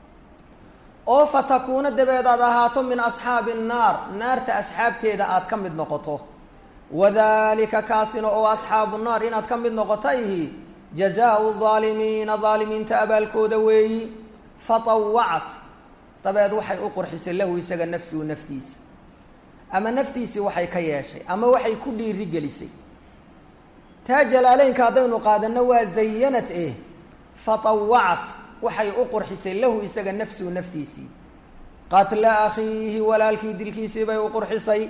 oo fa takuuna dabeed aad ahaato min asxaabi nnaar naarta asxaabteeda aad ka mid noqoto wadalika kaasina oo asxaabu naar inaad ka mid noqotayhi jazaau daalimiina daalimiinta abaalkooda weeyi fatawacat dabeed waxay u qurxisay lahu isaga nafsuhu naftiisa ama naftiisii waxay ka yeeshay ama waxay ku dhiiri gelisay taa jalaaleynka haddaynu qaadano waa zayanat eh fatawacat waxay u qurxisay lahu isaga nafsuhu naftiisii qatla akhiihi walaalkii dilkiisii bay u qurxisay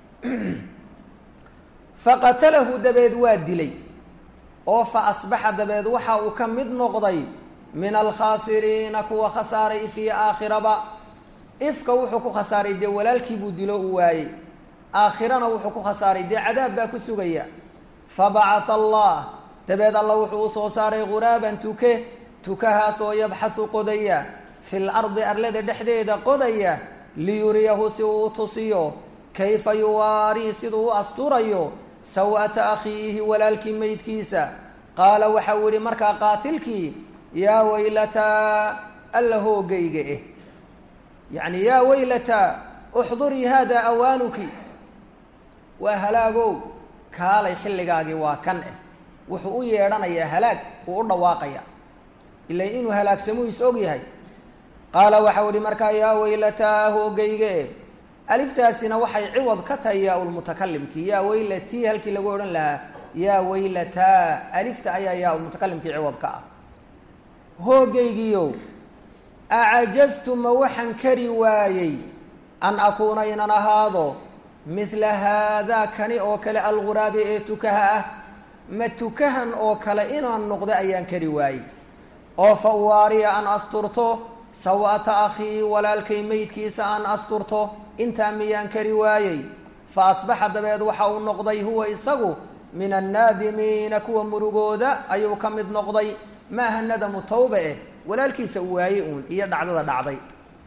faqatalahu dabeed waa dilay oo fa asbaxa dabeed waxa uu ka mid noqday min alkhaasiriina kuwa khasaaray fii aakhiraba ifka wuxuu ku khasaaray dee walaalkii buu dilo u waayey aakhirana wuxuu ku khasaaray dee cadaab baa ku sugaya fabacatha allah dabeed alla wuxuu u soo saaray ghuraaban tuke tukahaas oo yabxahu qodaya fil ardi arlada dhexdeeda qodaya liyuriyahu si uu u tusiyo kayfa yuwaarii siduu u asturayo saw'ata akhiihi walaalkii meydkiisa qaala waxau yihi markaa qaatilkii yaa waylataa alla hoogayga eh yacni yaa waylataa uxdurii haada awaanuki waa halaagow kaalay xilligaagii waa kan eh wuxuu u yeedhanayaa halaag uu u dhawaaqaya ila inuu halaagsamuu is og yahay qaala waxau ihi markaa yaa waylataa hoogayga eh aliftaasina waxay ciwad ka tahay yaa lmutakalimkii yaa waylatii halkii lagu odhan lahaa yaa waylataa alifta ayaa yaa ulmutakalimkii ciwad ka ah hoogaygiiow acajaztu ma waxaan kari waayey an akuuna inan ahaado midla haadaa kani oo kale alguraabi ee tukaha ah ma tukahan oo kale inaan noqdo ayaan kari waayey oo fa uwaariya aan asturto saw'ata akhii walaalkay meydkiisa aan asturto intaa miyaan kari waayey fa asbaxa dabeed waxa uu noqday huwa isagu min annaadimiina kuwa murugooda ayuu ka mid noqday maaha nadamu tawba eh walaalkiisa uu waayey uun iyo dhacdada dhacday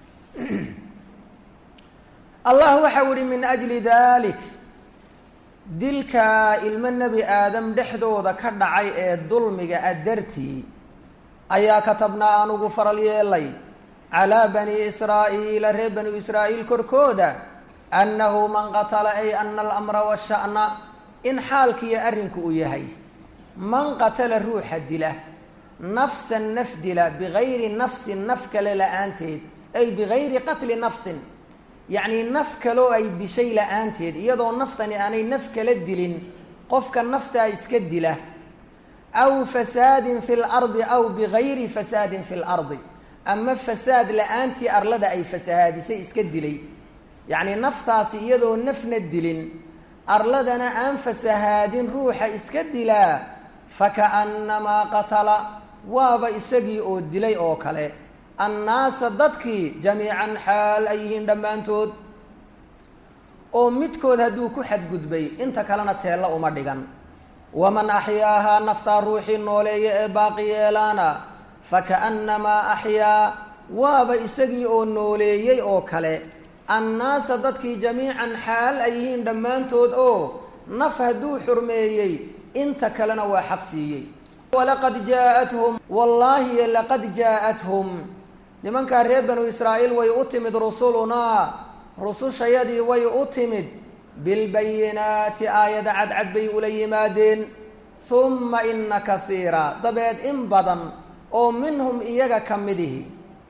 allah waxau ihi min ajli dalik dilka ilmo nebi aadam dhexdooda ka dhacay ee dulmiga a dartii ayaa katabnaa anugu faral yeelay calaa bani israa'iila reer bani israa'iil korkooda annahu man qatala ay ana alamra washa'na in xaalkiiyo arrinku uu yahay man qatala ruuxa dila nafsan naf dila bigayri nafsin naf kale la-aanteed ay bigayri qatli nafsin yacnii naf kaloo ay dishay la-aanteed iyadoo naftani aanay naf kala dilin qofka naftaa iska dila aw fasaadin fi lardi aw bigayri fasaadin fi lardi ama fasaad la-aantii arlada ay fasahaadisay iska dilay yacnii naftaasi iyadoo nafna dilin arladana aan fasahaadin ruuxa iska dilaa fakaannamaa qatala waaba isagii oo dilay oo kale annaasa dadkii jamiican xaal ay yihiin dhammaantood oo midkood hadduu ku xadgudbay inta kalena teella uma dhigan waman axyaahaa naftaa ruuxii nooleeya ee baaqi yeelaana fakaannamaa axyaa waaba isagii oo nooleeyey oo kale annaasa dadkii jamiican xaal ay yihiin dhammaantood oo naf hadduu xurmeeyey inta kalena waa xaq siiyey walaqad jaaءathum wallaahi laqad jaaءathum nimankaa reer banu israa'iil way u timid rusulunaa rusushayadii way u timid bilbayinaati aayada cadcad bay ula yimaadeen humma ina kaiira dabeed in badan oo minhum iyaga ka midihi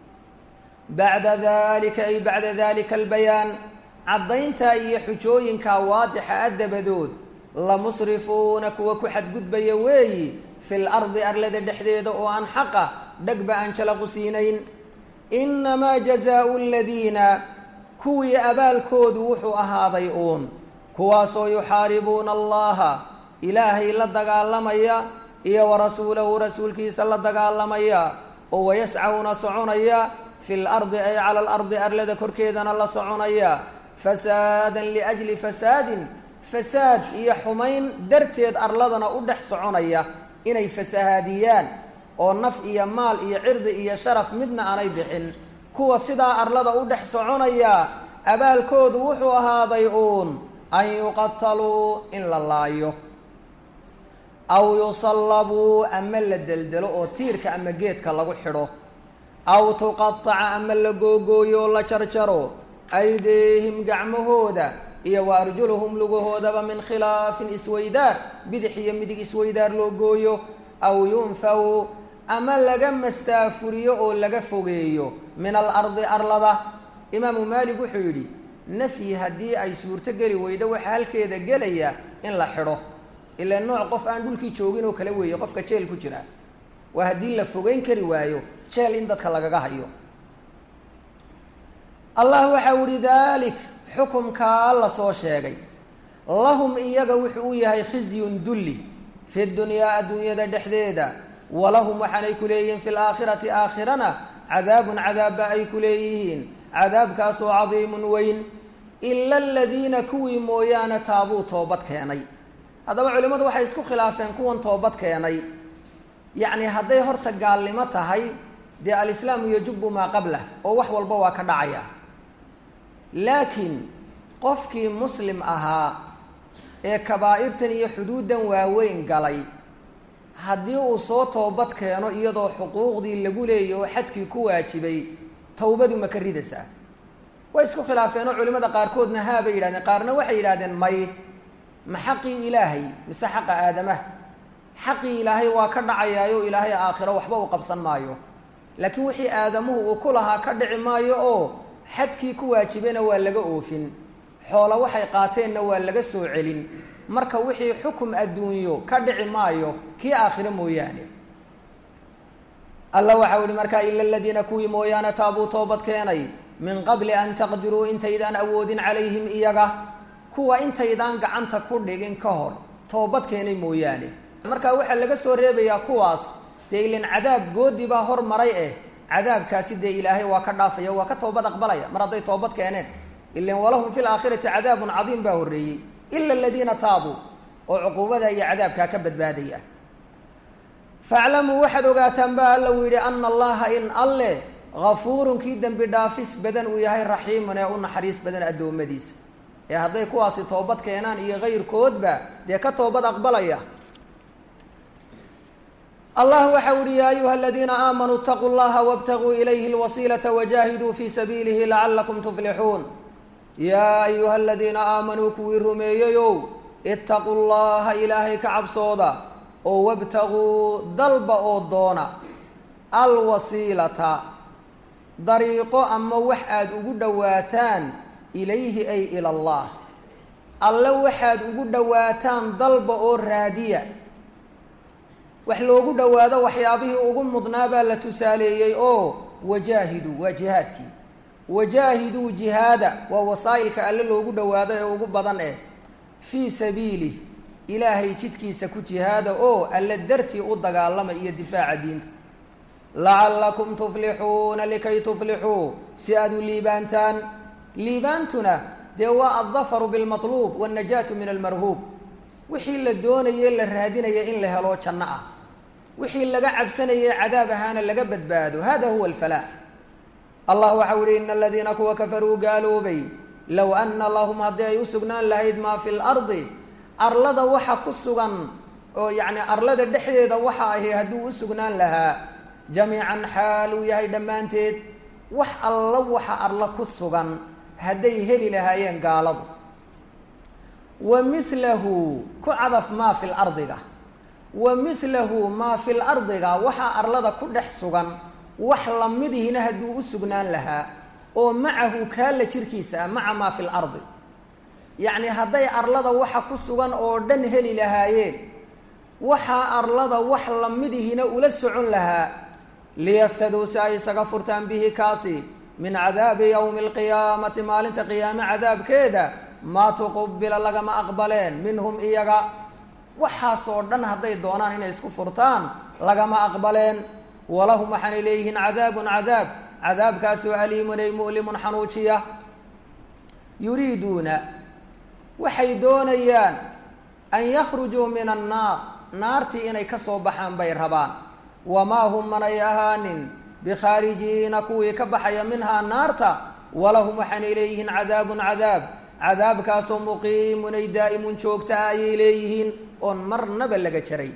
bacda dalika ay bacda dalika albayaan caddayntaa iyo xujooyinkaa waadixa a dabadood lamusrifuuna kuwa ku xadgudbaya weeyi fi lardi arlada dhexdeeda oo aan xaqa dhegba aan jalaqu siinayn inamaa jazaau aladiina kuwii abaalkoodu wuxuu ahaaday uun kuwaasoo yuxaaribuuna allaha ilaahay la dagaalamaya iyo warasuulahu rasuulkiisa la dagaalamaya oo wayascawna soconaya fi lardi ay cala alardi arlada korkeedana la soconaya fasaadan liajli fasaadin fasaad iyo xumayn darteed arladana u dhex soconaya inay fasahaadiyaan oo naf iyo maal iyo cirdi iyo sharaf midna aanay bixin kuwa sidaa arlada u dhex soconaya abaalkoodu wuxuu ahaaday uun an yuqataluu in la laayo aw yusallabuu ama la deldelo oo tiirka ama geedka lagu xidho aw tuqataca ama la googooyo oo la jarjaro aydeehim gacmahooda iyo wa arjuluhum lugahoodaba min khilaafin isweydaar bidix iyo midig isweydaar loo gooyo aw yunfaw ama laga mastaafuriyo oo laga fogeeyo min alardi arlada imaamu maalik wuxuu yidhi nafyi haddii ay suurto geli weydo waxaa halkeeda gelaya in la xidho ilaa nooc qof aan dhulkii joogin oo kale weeye qofka jeel ku jira waa haddii la fogeyn kari waayo jeel in dadka lagaga hayo allah waxau ihi dalik xukumkaa la soo sheegay lahum iyaga wuxuu u yahay khizyun dulli fi dunyaa adduunyada dhexdeeda walahum waxaanay ku leeyihiin fi laakhirati aakhirana cadaabun cadaabba ay ku leeyihiin cadaabkaasoo cadiimun weyn ila aladiina kuwii mooyaane taabuu toobad keenay haddaba culimmadu waxay isku khilaafeen kuwan toobad keenay yacni hadday horta gaalnimo tahay dee alislaamu yajubu maa qablah oo wax walba waa ka dhacaya laakiin qofkii muslim ahaa ee kabaa'irtan iyo xuduuddan waaweyn galay haddii uu soo toobad keeno iyadoo xuquuqdii lagu leeyay oo xadkii ku waajibay tawbadu ma ka ridaysaa way isku khilaafeenoo culimmada qaarkoodna haa bay yidhahdeen qaarna waxay yidhahdeen may ma xaqii ilaahay mise xaqa aadamaha xaqii ilaahay waa ka dhacayaayo ilaahay aakhiro waxba u qabsan maayo laakiin wixii aadamuhu uu ku lahaa ka dhici maayo oo xadkii ku waajibayna waa laga oofin xoolo waxay qaateenna waa laga soo celin marka wixii xukum adduunyo ka dhici maayo kii aakhiro mooyaane alla waxau ihi markaa ila aladiina kuwii mooyaane taabuu toobad keenay min qabli an taqdiruu intaydaan awoodin calayhim iyaga kuwa intaydaan gacanta ku dhigin ka hor toobad keenay mooyaane marka waxaa laga soo reebayaa kuwaas dee ilan cadaab goodi baa hor maray eh cadaabkaasi dee ilaahay waa ka dhaafaya waa ka toobad aqbalaya mar hadday toobad keeneen ilan walahum fi laakhirati cadaabun cadiim baa horreeyey ila aladiina taabuu oo cuquubada iyo cadaabkaa ka badbaadaya faclamuu waxaad ogaataan ba alla uu yidhi ana allaha in alle gafuurun kii dembi dhaafis badan uu yahay raxiimun ee u naxariis badan addoommadiisa ee hadday kuwaasi toobad keenaan iyo kayrkoodba dee ka toobad aqbalaya allah waxa uhi ya ayuha aladiina aamanuu اtaquu llaha wاbtaguu ilayhi اlwasiilaةa wajahiduu fi sabiilihi lacalakum tuflixuun yaa ayuha aladiina aamanuu kuwii rumeeyeyow itaquu llaha ilaahay ka cabsooda oo wabtaguu dalba oo doona alwasiilata dariiqo ama wax aada ugu dhowaataan ilayhi ay ila allah alle waxaad ugu dhowaataan dalba oo raadiya wax loogu dhowaado waxyaabihii ugu mudnaa baa la tusaaleeyey oo wajaahiduu waa jihaadkii wajaahiduu jihaada waa wasaa'ilka alle loogu dhowaado ee ugu badan eh fii sabiilih ilaahay jidkiisa ku jihaada oo alle dartii u dagaalama iyo difaaca diinta lacallakum tuflixuuna likay tuflixuu si aad u liibaantaan liibaantuna dee waa addafaru bilmatluub waannajaatu min almarhuub wixii la doonaye la raadinaya in la helo janno ah wixii laga cabsanaye cadaab ahaana laga badbaado hada huwa alfalaax allah waxau ihi ina aladiina kuwa kafaruu gaaloobay low ana lahum haddii ay u sugnaan lahayd maa fi lardi arlada waxa ku sugan oo yacni arlada dhexdeeda waxa ahi hadduu u sugnaan lahaa jamiican xaal uu yahay dhammaanteed wax alla waxa arla ku sugan hadday heli lahaayeen gaaladu wa milahu ku cadaf maa fi lardiga wa milahu maa fi lardiga waxaa arlada ku dhex sugan wax lamidihina hadduu u sugnaan lahaa oo macahu kaalla jirkiisa ah maca maa fi lardi yacni hadday arlada waxa ku sugan oo dhan heli lahaayeen waxaa arlada wax lamidihina ula socon lahaa liyaftaduu si ay isaga furtaan bihi kaasi min cadaabi yowmi alqiyaamati maalinta qiyaame cadaabkeeda maa tuqubila lagama aqbaleen minhum iyaga waxaasoo dhan hadday doonaan inay isku furtaan lagama aqbaleen walahum waxaanay leeyihiin cadaabun cadaab cadaabkaasoo aliimun ay mu'limun xanuujiya yuriiduuna waxay doonayaan an yakhrujuu min annaar naartii inay ka soo baxaan bay rabaan wamaa hum manay ahaanin bikhaarijiina kuwii ka baxaya minhaa naarta walahum waxaanay leeyihiin cadaabun cadaab cadaabkaasoo muqiimun ay daa'imun joogta ah ayay leeyihiin oon marnaba laga jaray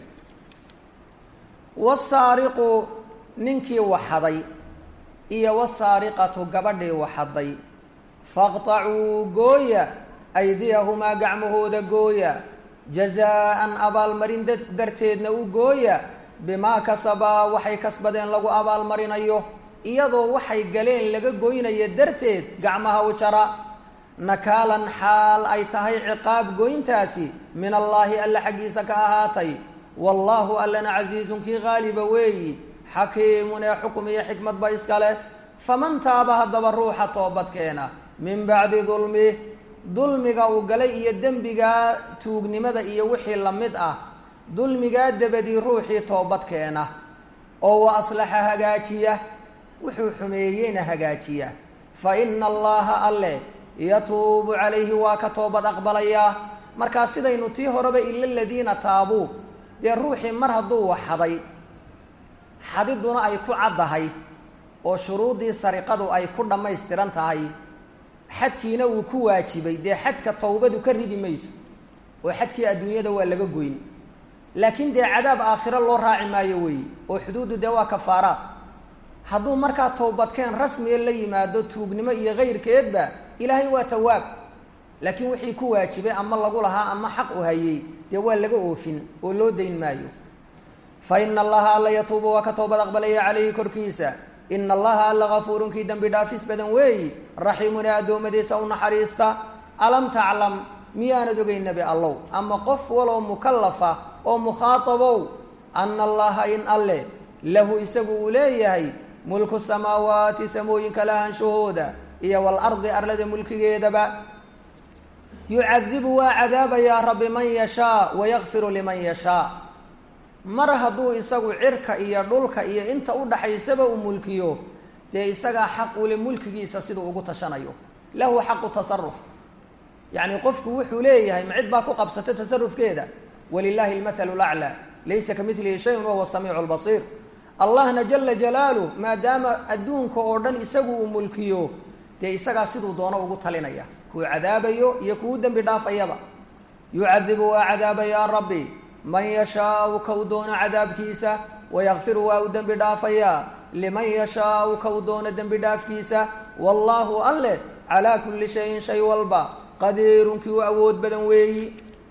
wasaariqu ninkii waxaday iyo wasaariqatu gabadhii waxaday faqtacuu gooya aydiyahumaa gacmahooda gooya jazaa-an abaalmarin darteedna u gooya bimaa kasabaa waxay kasbadeen lagu abaalmarinayo iyadoo waxay galeen laga goynaya darteed gacmaha u jara nakaalan xaal ay tahay ciqaab goyntaasi min allaahi alla xaggiisa ka ahaatay wallaahu allana casiizun kii qaaliba weeyi xakiimun ee xukum iyo xikmadba iskale faman taaba haddaba ruuxa toobadkeena min bacdi dulmi dulmiga uu galay iyo dembigaa tuugnimada iyo wixii la mid ah dulmigaa dabadii ruuxii toobadkeena oo wa aslaxa hagaajiya wuxuu xumeeyeyna hagaajiya fa ina allaha alle yatuubu calayhi waa ka toobad aqbalayaa markaa sidaynu tii horeba ila ladiina taabuu dee ruuxii mar hadduu waxaday xadiduna ay ku caddahay oo shuruuddii sariqadu ay ku dhammaystiran tahay xadkiina uu ku waajibay dee xadka tawbadu ka ridi mayso oo xadkii adduunyada waa laga goyn laakiin dee cadaab aakhiro loo raaci maayo weeye oo xuduuddu dee waa kafaaraad hadduu markaa towbadkeen rasmiga la yimaado tuugnimo iyo kayrkeedba ilaahay waa tawaab laakiin wixii ku waajibay ama lagu lahaa ama xaq u hayey dee waa laga oofin oo loo dayn maayo fa ina allaha alla yatuubu waa ka toobad aqbalaya calayhi korkiisa ina allaha alla gafuurun kii dembi dhaafis badan weeyi raxiimun ee addoommadiisa u naxariista alam taclam miyaanad ogay nebi allow ama qof waloo mukallafa oo mukhaatabow ana allaha in alle lahu isagu uu leeyahay mulku samaawaati samooyinka lahaanshahooda iyo walardi arlada mulkigeedaba yucadibu waa cadaabayaa rabbi man yashaa wayakfiru liman yashaa mar hadduu isagu cirka iyo dhulka iyo inta u dhaxaysaba uu mulkiyo dee isagaa xaq ule mulkigiisa siduu ugu tashanayo lahu xaqu tasaruf yacni qofku wuxuu leeyahay ma cid baa ku qabsata tasarufkeeda walilahi lmathalu laclaa laysa ka milihi shayun wahuwa samiicu lbasiir allahna jala jalaaluh maadaama adduunka oo dhan isagu uu mulkiyo dee isagaa siduu doono ugu talinaya kuu cadaabayo iyo kuu dembi dhaafayaba yucadibu waa cadaabayaa rabbi man yashaau ka u doono cadaabkiisa wayakfiru waa u dembi dhaafayaa liman yashaau ka u doono dembi dhaafkiisa wallaahu alleh calaa kulli shayin shay walba qadiirun kii u awood badan weeyi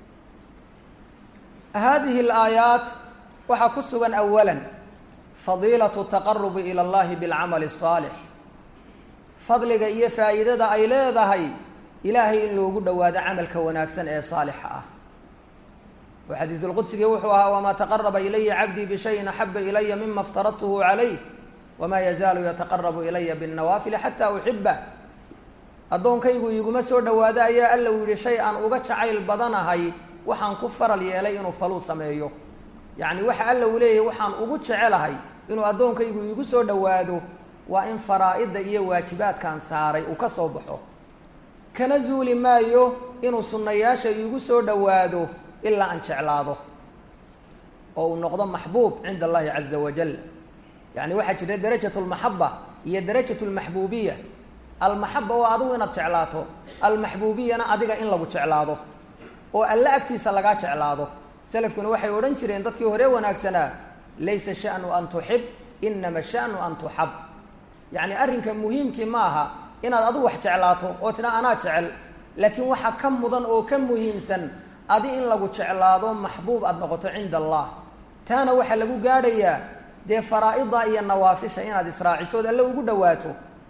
hadihi alaayaat waxaa ku sugan awala fadiilatu taqarubi ila allahi bilcamali asaalix fadliga iyo faa'iidada ay leedahay ilaahay in loogu dhowaado camalka wanaagsan ee saalixa ah oo xadiisulqudsigii wuxuu ahaa wamaa taqaraba ilaya cabdii bishayin axaba ilaya mima aftaradtuhu calayh wamaa yazaalu yataqarabu ilaya binnawaafili xataa uxiba addoonkaygu iguma soo dhowaado ayaa alla uu yihi shay aan uga jacayl badanahay waxaan ku faral yeelay inuu faluu sameeyo yacni waxa alla uu leeyahay waxaan ugu jecelahay inuu addoonkaygu iigu soo dhowaado waa in faraa-idda iyo waajibaadkan saaray uu ka soo baxo kana zuuli maayo inuu sunnayaasha iigu soo dhowaado ilaa aan jeclaado oo uu noqdo maxbuub cinda allahi caza wajal yacni waxaa jira darajat lmaxaba iyo darajat lmaxbuubiya almaxaba waa adigu inaad jeclaato almaxbuubiyana adiga in lagu jeclaado oo alle agtiisa lagaa jeclaado selafkuna waxay odhan jireen dadkii hore wanaagsanaa laysa shanu an tuxib inama shanu an tuxab yacni arrinka muhiimkii ma aha inaad adigu wax jeclaato oo tina anaa jecel laakiin waxaa ka mudan oo ka muhiimsan adi in lagu jeclaado maxbuub aada noqoto cinda allah taana waxaa lagu gaadhayaa dee faraa-ida iyo nawaafisha inaad israacisood alle ugu dhawaato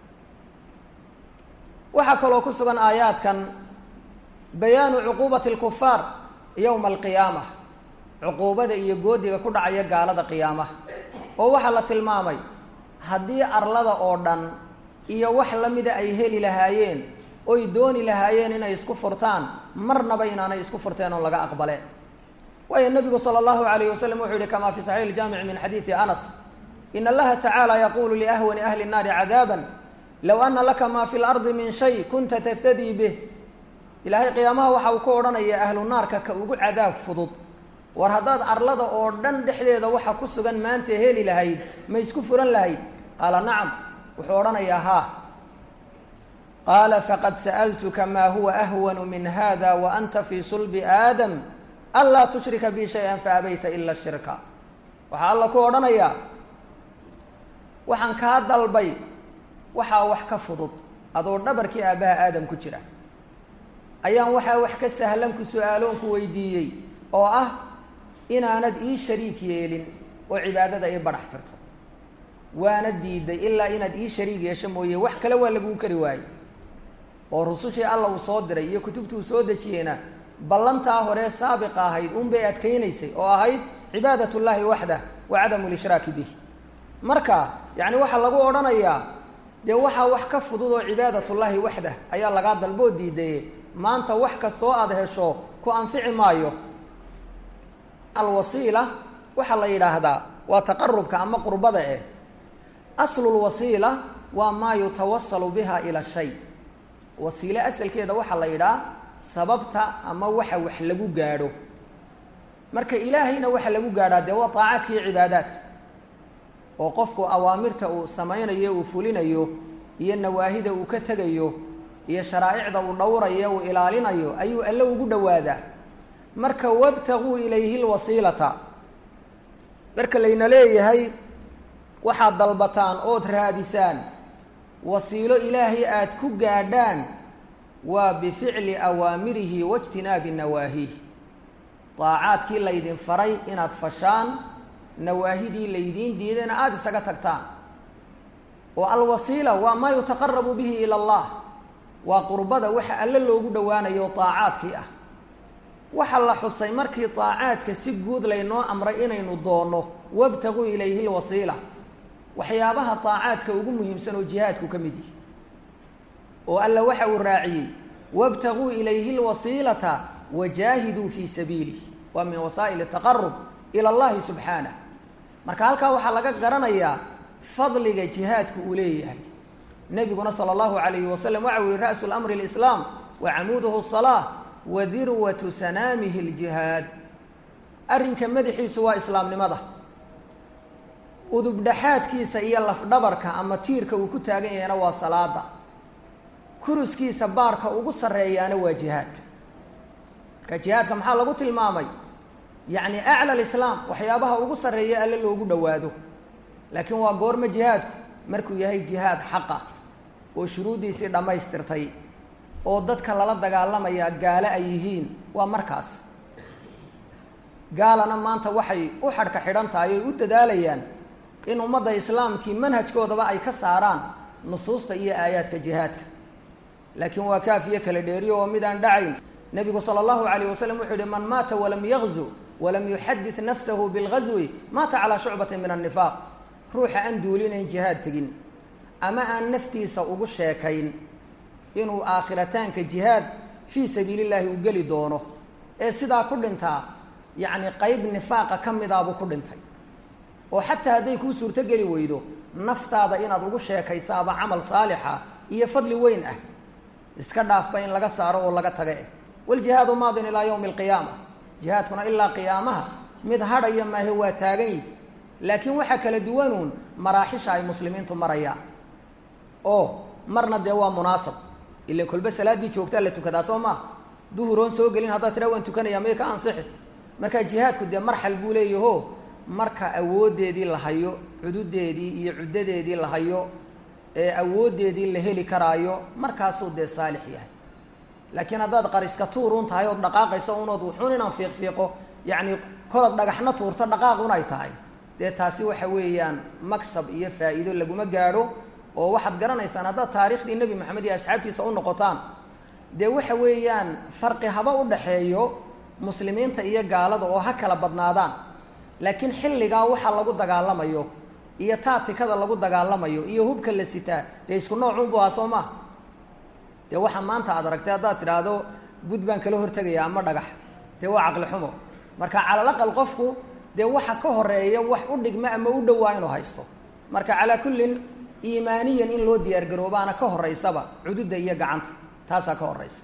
waxaa kaloo ku sugan aayaadkan bayaanu cuquubati alkufaar yowma alqiyaama cuquubada iyo goodiga ku dhacaya gaalada qiyaamaha oo waxaa la tilmaamay haddii arlada oo dhan iyo wax lamida ay heli lahaayeen oy dooni lahaayeen inay isku furtaan marnaba inaanay isku furteen oo laga aqbaleen waayo nabigu sala allahu alayh wasalam wuxuu yihi kama fi saxiix iljaamici min xadiidi anas in allaha tacaala yaqulu liahwani ahli nnaari cadaaban low ana laka ma fi lardi min shay kunta taftadii bih ilaahay qiyaamaha waxa uu ku odhanaya ahlu naarka ka ugu cadaab fudud war haddaad arlada oo dhan dhexdeeda waxa ku sugan maanta heli lahayd ma isku furan lahayd qaala nacam wuxuu odhanayaa haa qaala faqad sa'altuka ma huwa ahwanu min hada wa anta fii sulbi aadam anlaa tushrika bi shay-an faabayta ila shirka waxaa alla ku odhanayaa waxaan kaa dalbay waxaa wax ka fudud adoo dhabarkii aabbaha aadam ku jira ayaan waxaa wax ka sahlan ku su-aaloon ku weydiiyey oo ah inaanad ii shariik yeelin oo cibaadada ii badhax tirto waana diiday ilaa inaad ii shariig yeesho mooye wax kale waa laguu kari waayey oo rusushii alla uu soo diray iyo kutubtii uu soo dejiyeyna ballantaa hore saabiqa ahayd unbay adkaynaysay oo ahayd cibaadat llahi waxdah wa cadamu lishraaki bih marka yacni waxaa lagu odhanayaa dee waxaa wax ka fudud oo cibaadatullaahi waxdah ayaa lagaa dalboo diidaye maanta wax kastoo aada hesho ku anfici maayo alwasiila waxaa la yidhaahdaa waa taqarubka ama qurbada eh aslulwasiila waa maa yutawasalu biha ila shay wasiile asalkeeda waxaa la yidhaha sababta ama waxa wax lagu gaadho marka ilaahayna waxa lagu gaadhaa dee waa taacaadka iyo cibaadaadka oo qofku awaamirta uu samaynayo uu fulinayo iyo nawaahida uu ka tegayo iyo sharaa'icda uu dhowrayo uu ilaalinayo ayuu alle ugu dhowaadaa marka wabtaguu ilayhi lwasiilata marka layna leeyahay waxaad dalbataan ood raadisaan wasiilo ilaahay aada ku gaadhaan waa bificli awaamirihi waijtinaabi nawaahiih daacaadkii laydin faray inaad fashaan nawaahidii laydiin diidayna aada isaga tagtaan oo alwasiila waa maa yutaqarabu bihi ila allah waa qurbada waxa alle loogu dhowaanayo daacaadkii ah waxaa la xusay markii daacaadka si guud laynoo amray inaynu doonno wabtaguu ilayhi lwasiila waxyaabaha daacaadka ugu muhiimsan oo jihaadku ka mid yihi oo alla waxa uu raaciyey wabtaguu ilayhi lwasiilata wajaahiduu fii sabiilih waa min wasaa'il taqarub ila allahi subxaanah marka halkaa waxaa laga garanayaa fadliga jihaadku uu leeyahay nebiguna sala allahu alayhi wasalam waxa u yihi ra'su lamri lislaam wa camuuduhu salaa wa dirwatu sanaamihi ljihaad arrinka madaxiisu waa islaamnimada udubdhaxaadkiisa iyo lafdhabarka ama tiirka uu ku taagan yahayna waa salaada kuruskiisa baarka ugu sarreeyaana waa jihaadka marka jihaadka maxaa lagu tilmaamay yacni acla alislaam waxyaabaha ugu sarreeya alle loogu dhowaado laakiin waa goorma jihaadku markuu yahay jihaad xaqa oo shuruuddiisii dhammaystirtay oo dadka lala dagaalamayaa gaalo ay yihiin waa markaas gaalana maanta waxay u xadhka xidhan tahay oy u dadaalayaan in ummadda islaamkii manhajkoodaba ay ka saaraan nusuusta iyo aayaadka jihaadka laakiin waa kaafiyo kala dheeriyo oo midaan dhacayn nebigu sala allahu alayh wasalam wuxuu yihi man maata walam yagzu walam yuxadid nafsahu bilgazwi maata calaa shucbatin min annifaaq ruuxa aan duulinayn jihaad tegin ama aan naftiisa ugu sheekayn inuu aakhirataanka jihaad fii sabiili llaahi u geli doono ee sidaa ku dhintaa yacni qeyb nifaaqa ka midaabuu ku dhintay oo xataa hadday kuu suurtogeli weydo naftaada inaad ugu sheekaysaaba camal saalixa iyo fadli weyn ah iska dhaafba in laga saaro oo laga taga eh waljihaadu maadin ilaa yawmi alqiyaama jihaadkuna ilaa qiyaamaha mid hadhaya maahe waa taagan yihi laakiin waxaa kala duwanuun maraaxisha ay muslimiintu marayaan oo marna dee waa munaasab ila kolba salaaddii joogtaa la tukadaa soo maaha duhuroon soo gelin haddaad tiraa waan tukanaya may ka ansixi marka jihaadku dee marxal buu leeyaho marka awooddeedii la hayo xududeedii iyo cuddadeedii la hayo ee awooddeedii la heli karaayo markaasuu dee saalix yahay laakiin haddaad qariska tuurun tahay ood dhaqaaqaysa unood wuxuun inaan fiiqfiiqo yacni kolad dhagaxna tuurto dhaqaaqun ay tahay dee taasi waxa weeyaan maksab iyo faa'iido laguma gaadho oo waxaad garanaysaan haddaad taariikhdii nebi moxamed iyo asxaabtiisa u noqotaan dee waxa weeyaan farqi haba u dhaxeeyo muslimiinta iyo gaalada oo ha kala badnaadaan laakiin xilligaa waxa lagu dagaalamayo iyo taatikada lagu dagaalamayo iyo hubka la sitaa dee isku noocunbu ahaa soo maaha dee waxaa maanta aad aragtay haddaad tidhaahdo bud baan kala hortegaya ama dhagax dee waa caqli xumo marka calalaqal qofku dee waxa ka horeeya wax u dhigma ama u dhowaa inuu haysto marka calaa kullin iimaaniyan in loo diyaargaroobaana ka horeysaba cududda iyo gacanta taasaa ka horeysa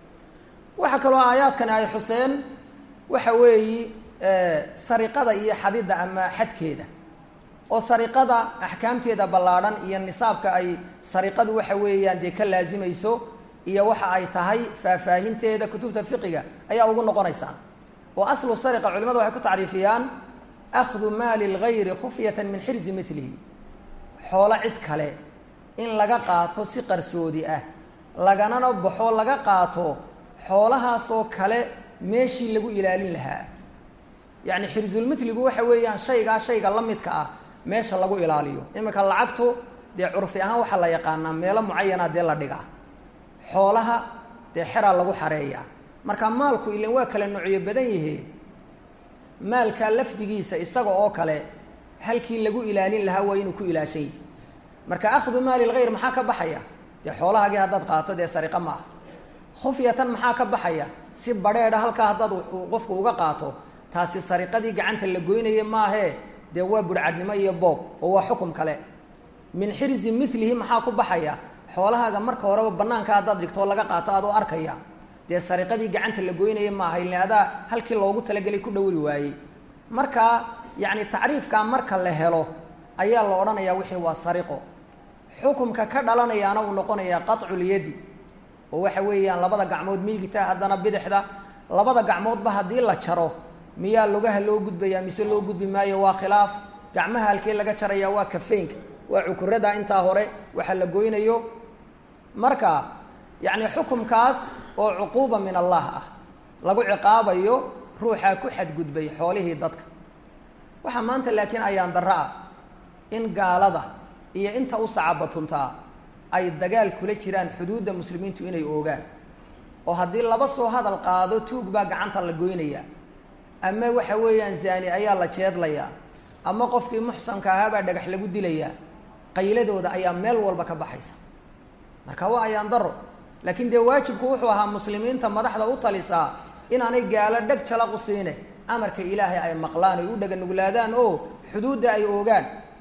waxaa kaloo aayaadkani ay xuseen waxa weeyi sariqada iyo xadidda ama xadkeeda oo sariqada axkaamteeda ballaadhan iyo nisaabka ay sariqadu waxa weeyaan dee ka laasimayso iyo waxa ay tahay faahfaahinteeda kutubta fiqiga ayaa ugu noqonaysaan oo aslu sariqa culimadu waxay ku tacriifiyaan akhdu maali lgayri khufyatan min xirzi milihi xoolo cid kale in laga qaato si qarsoodi ah laganana baxo laga qaato xoolahaasoo kale meeshii lagu ilaalin lahaa yacni xirsulmitligu waxa weeyaan shaygaa shayga la midka ah meesha lagu ilaaliyo iminka lacagtu dee curfi ahaan waxaa la yaqaanaa meelo mucayana dee la dhigaa xoolaha dee xeraa lagu xareeyaa marka maalku ilan waa kala noocyo badan yihe maalka lafdigiisa isaga oo kale halkii lagu ilaalin lahaa waa inuu ku ilaashan yihi marka akhdu maali lgayr maxaa ka baxaya dee xoolahaagii haddaad qaato dee sariqa ma ah khufyatan maxaa ka baxaya si badheedha halkaa haddaad qofku uga qaato taasi sariqadii gacanta la goynaya maahee dee waa burcadnimo iyo boob oo waa xukum kale min xirzi milihi maxaa ku baxaya xoolahaaga marka horeba banaanka haddaad dhigto oo laga qaato adoo arkaya dee sariqadii gacanta la goynaya maaha ile adaa halkii loogu talagelay ku dhowri waayey marka yacni tacriifkaa marka la helo ayaa la odhanayaa wixii waa sariqo xukumka ka dhalanayaana uu noqonayaa qaطculyadi oo waxa weeyaan labada gacmood miigita haddana bidixda labada gacmoodba haddii la jaro miyaa lugaha loo gudbayaa mise loo gudbi maayo waa khilaaf gacmaha halkee laga jaraya waa kafeynka waa cukurada intaa hore waxa la goynayo marka yacni xukumkaas oo cuquuba min allah ah lagu ciqaabayo ruuxaa ku xadgudbay xoolihii dadka waxaa maanta laakiin ayaan darro ah in gaalada iyo inta u sacabatuntaa ay dagaal kula jiraan xuduudda muslimiintu inay oogaan oo haddii laba soo hadal qaado tuug baa gacanta la goynaya ama waxa weeyaan zaani ayaa la jeedlayaa ama qofkii muxsanka ahaabaa dhagax lagu dilayaa qayladooda ayaa meel walba ka baxaysa marka waa ayaan daro laakiin dee waajibku wuxuu ahaa muslimiinta madaxda u talisaa inaanay gaalo dheg jalaqu siine amarka ilaahay ay maqlaan ay u dhega nuglaadaan oo xuduudda ay oogaan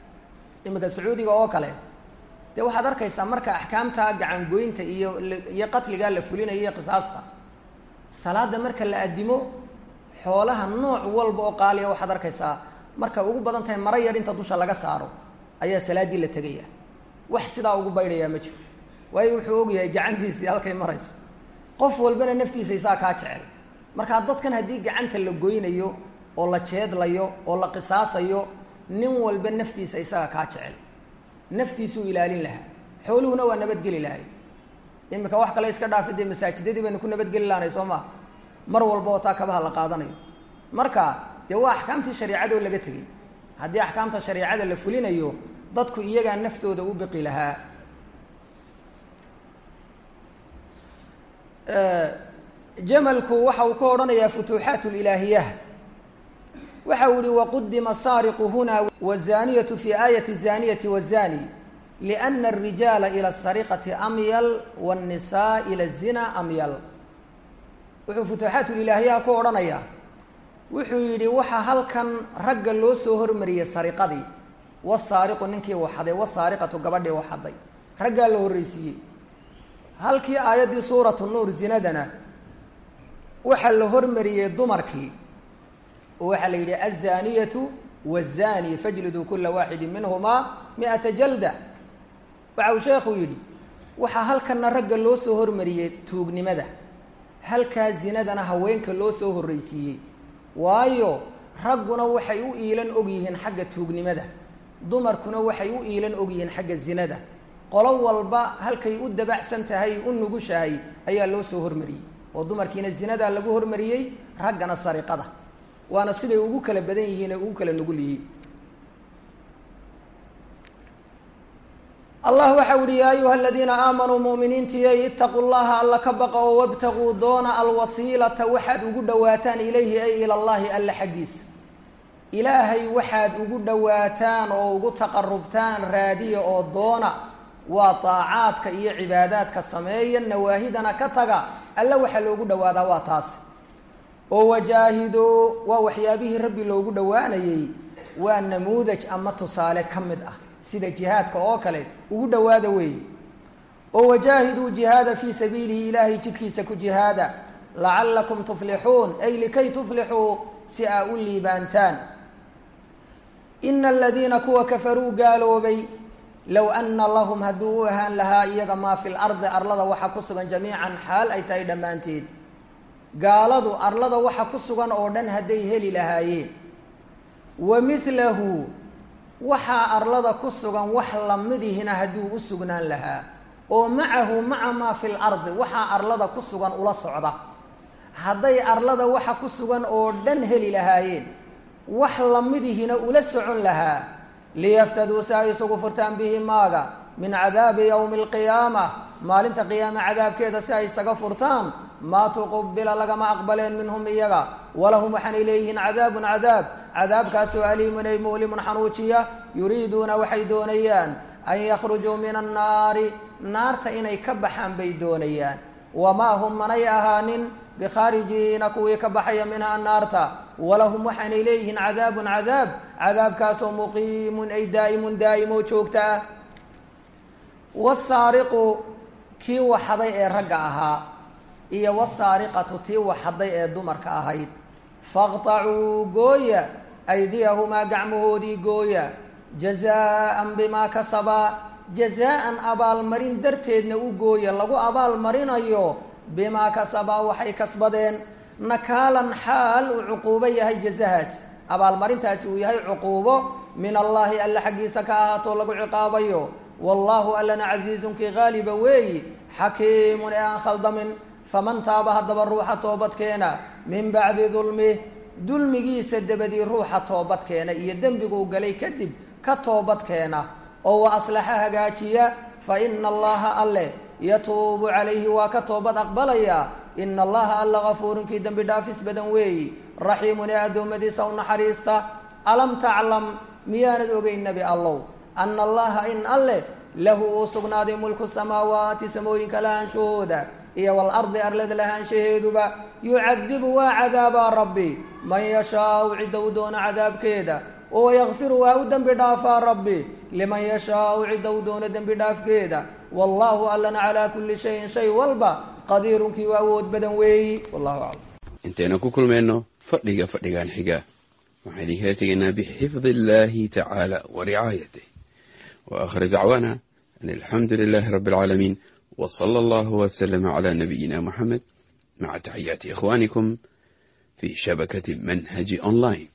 iminka sacuudiga oo kale dee waxaad arkaysaa marka axkaamta gacangoynta iyo iyo qatligaa la fulinayo iyo qisaasta salaada marka la addimo xoolaha nooc walba oo qaaliya waxaad arkaysaa markay ugu badan tahay mara yar inta dusha laga saaro ayaa salaaddii la tegaya wax sidaa ugu baydhayaa ma jiro waayo wuxuu ogyahay gacantiisii halkay marayso qof walbana naftiisa isaa kaa jecel markaa dadkan haddii gacanta la goynayo oo la jeedlayo oo la qisaasayo nin walba naftiisa isaga kaa jecel naftiisuu ilaalin lahaa xooluhuna waa nabadgeli lahay iminka wax kale iska dhaafi dee masaajidadii baynu ku nabadgeli lahanay soo maa mar walba oo taa kabaha la qaadanayo marka dee waa axkaamtii shareicadoo laga tegey haddii axkaamta shareicada la fulinayo dadku iyagaa naftooda u biqi lahaa jamalku waxa uu ka odhanayaa futuuxaat lilaahiyah waxa uu yihi waqudima saariqu huna wazaniyatu fi aayati zaniyati wazani liana arijaala ila asariqati amyal wاnnisaa ila الzina amyal wuxuu futuuxaat lilaahiyaha ku odhanayaa wuxuu yidhi waxaa halkan ragga loo soo hormariyey sariqadii wasaariqu ninkii waxaday wasaariqatu gabadhii waxaday raggaa la horreysiiyey halkii aayaddii suuratu nuur zinadana waxaa la hormariyey dumarkii oo waxaa la yidhi azaniyatu wazani fajliduu kula waaxidin minhumaa mi-ata jalda waxa uu sheekhu yidhi waxaa halkanna ragga loo soo hormariyey tuugnimada halkaa zinadana haweenka loo soo horreysiiyey waayo ragguna waxay u iilan og yihiin xagga tuugnimada dumarkuna waxay u iilan og yihiin xagga zinada qolo walba halkay u dabacsan tahay u nugushahay ayaa loo soo hormariyey oo dumarkiina zinadaa lagu hormariyey raggana sariqada waana siday ugu kala badan yihiin ee ugu kala nugul yihiin allah waxa uhi yaa ayuha aladiina aamanuu mu'miniintiyay itaquu llaha alla ka baqa oo wabtaguu doona alwasiilata waxaad ugu dhowaataan ilayhi ay ila llahi alla xaggiisa ilaahay waxaad ugu dhowaataan oo ugu taqarubtaan raadiya oo doona waa taacaadka iyo cibaadaadka sameeya nawaahidana ka taga alla waxaa loogu dhowaadaa waa taas oo wajaahidoo waa waxyaabihii rabbi loogu dhowaanayey waa namuudaj ama tusaale ka mid ah sida jihaadka oo kale ugu dhowaada weeye oo wajaahiduu jihaada fii sabiilihi ilaahay jidkiisa ku jihaada lacallakum tuflixuun ay likay tuflixuu si aa u liibaantaan ina aladiina kuwa kafaruu gaaloobay low ana lahum hadduu u ahaan lahaa iyaga maa fi lardi arlada waxa ku sugan jamiican xaal ay tahay dhammaanteed gaaladu arlada waxa ku sugan oo dhan hadday heli lahaayeen wa milahu waxaa arlada ku sugan wax lamidihina hadduu u sugnaan lahaa oo macahu maca maa fi lardi waxaa arlada ku sugan ula socda hadday arlada waxa ku sugan oo dhan heli lahaayeen wax lamidihina ula socon lahaa liyaftaduu si ay isugu furtaan bihi maaga min cadaabi yowmi alqiyaama maalinta qiyaame cadaabkeeda si ay isaga furtaan maa tuqubila lagama aqbaleen minhum iyaga walahum waxaanay leeyihiin cadaabun cadaab cadaabkaasoo aliimun ay mu'limun xanuujiya yuriiduuna waxay doonayaan an yakhrujuu min annaari naarta inay ka baxaan bay doonayaan wamaa hum manay ahaanin bikhaarijiina kuwii ka baxaya minhaa naarta walahum waxaanay leeyihiin cadaabun cadaab cadaabkaasoo muqiimun ay daa'imun daa'imo joogta ah wasaariqu kii waxaday ee ragga ahaa iyo wasaariqatu tii waxaday ee dumarka ahayd faqtacuu gooya aydiyahumaa gacmahoodii gooya jazaa'an bimaa kasabaa jazaa'an abaalmarin darteedna u gooya lagu abaalmarinayo bimaa kasabaa waxay kasbadeen nakaalan xaal uu cuquubo yahay jazahaas abaalmarintaasi uu yahay cuquubo min allaahi alla xaggiisa ka ahaatoo lagu ciqaabayo wallaahu allana casiizunkii haaliba weeyi xakiimun ee aan khaldamin faman taaba haddaba ruuxa toobadkeena min bacdi dulmih dulmigiisa dabadii ruuxa toobadkeena iyo dembiguu galay kadib ka toobadkeena oo wa aslaxa hagaajiya fa ina allaha alle yatuubu calayhi waa ka toobad aqbalaya ina allaha alla gafuurinkii dembi dhaafis badan weeyi raxiimun ee addoommadiisa u naxariista alam taclam miyaanad ogeyn nebi allow ana allaha in alleh lahu uu sugnaaday mulku samaawaati samooyinka lahaanshahooda iyo walardi arlada lahaanshaheeduba yucadibu waa cadaabaa rabbi man yashaau cidda u doono cadaabkeeda oo yakfiru waa u dembi dhaafaa rabbi liman yashaau cidda u doono dembi dhaafkeeda wallaahu allana calaa kulli shayin shay walba qadiirunkii waa awood badan weeyi wallahu aclam intaynu ku kulmayno fadhiga fadhigan xiga waxaan idinkala tegaynaa bixifdi illaahi tacaala wa ricaayatih wa aakhir dacwaana an alxamdu lilaahi rabbi alcaalamiin w sala allahu wslama cla nabiyina muxamed maca taxiyaati ikhwanikum fi shabakati manhaji online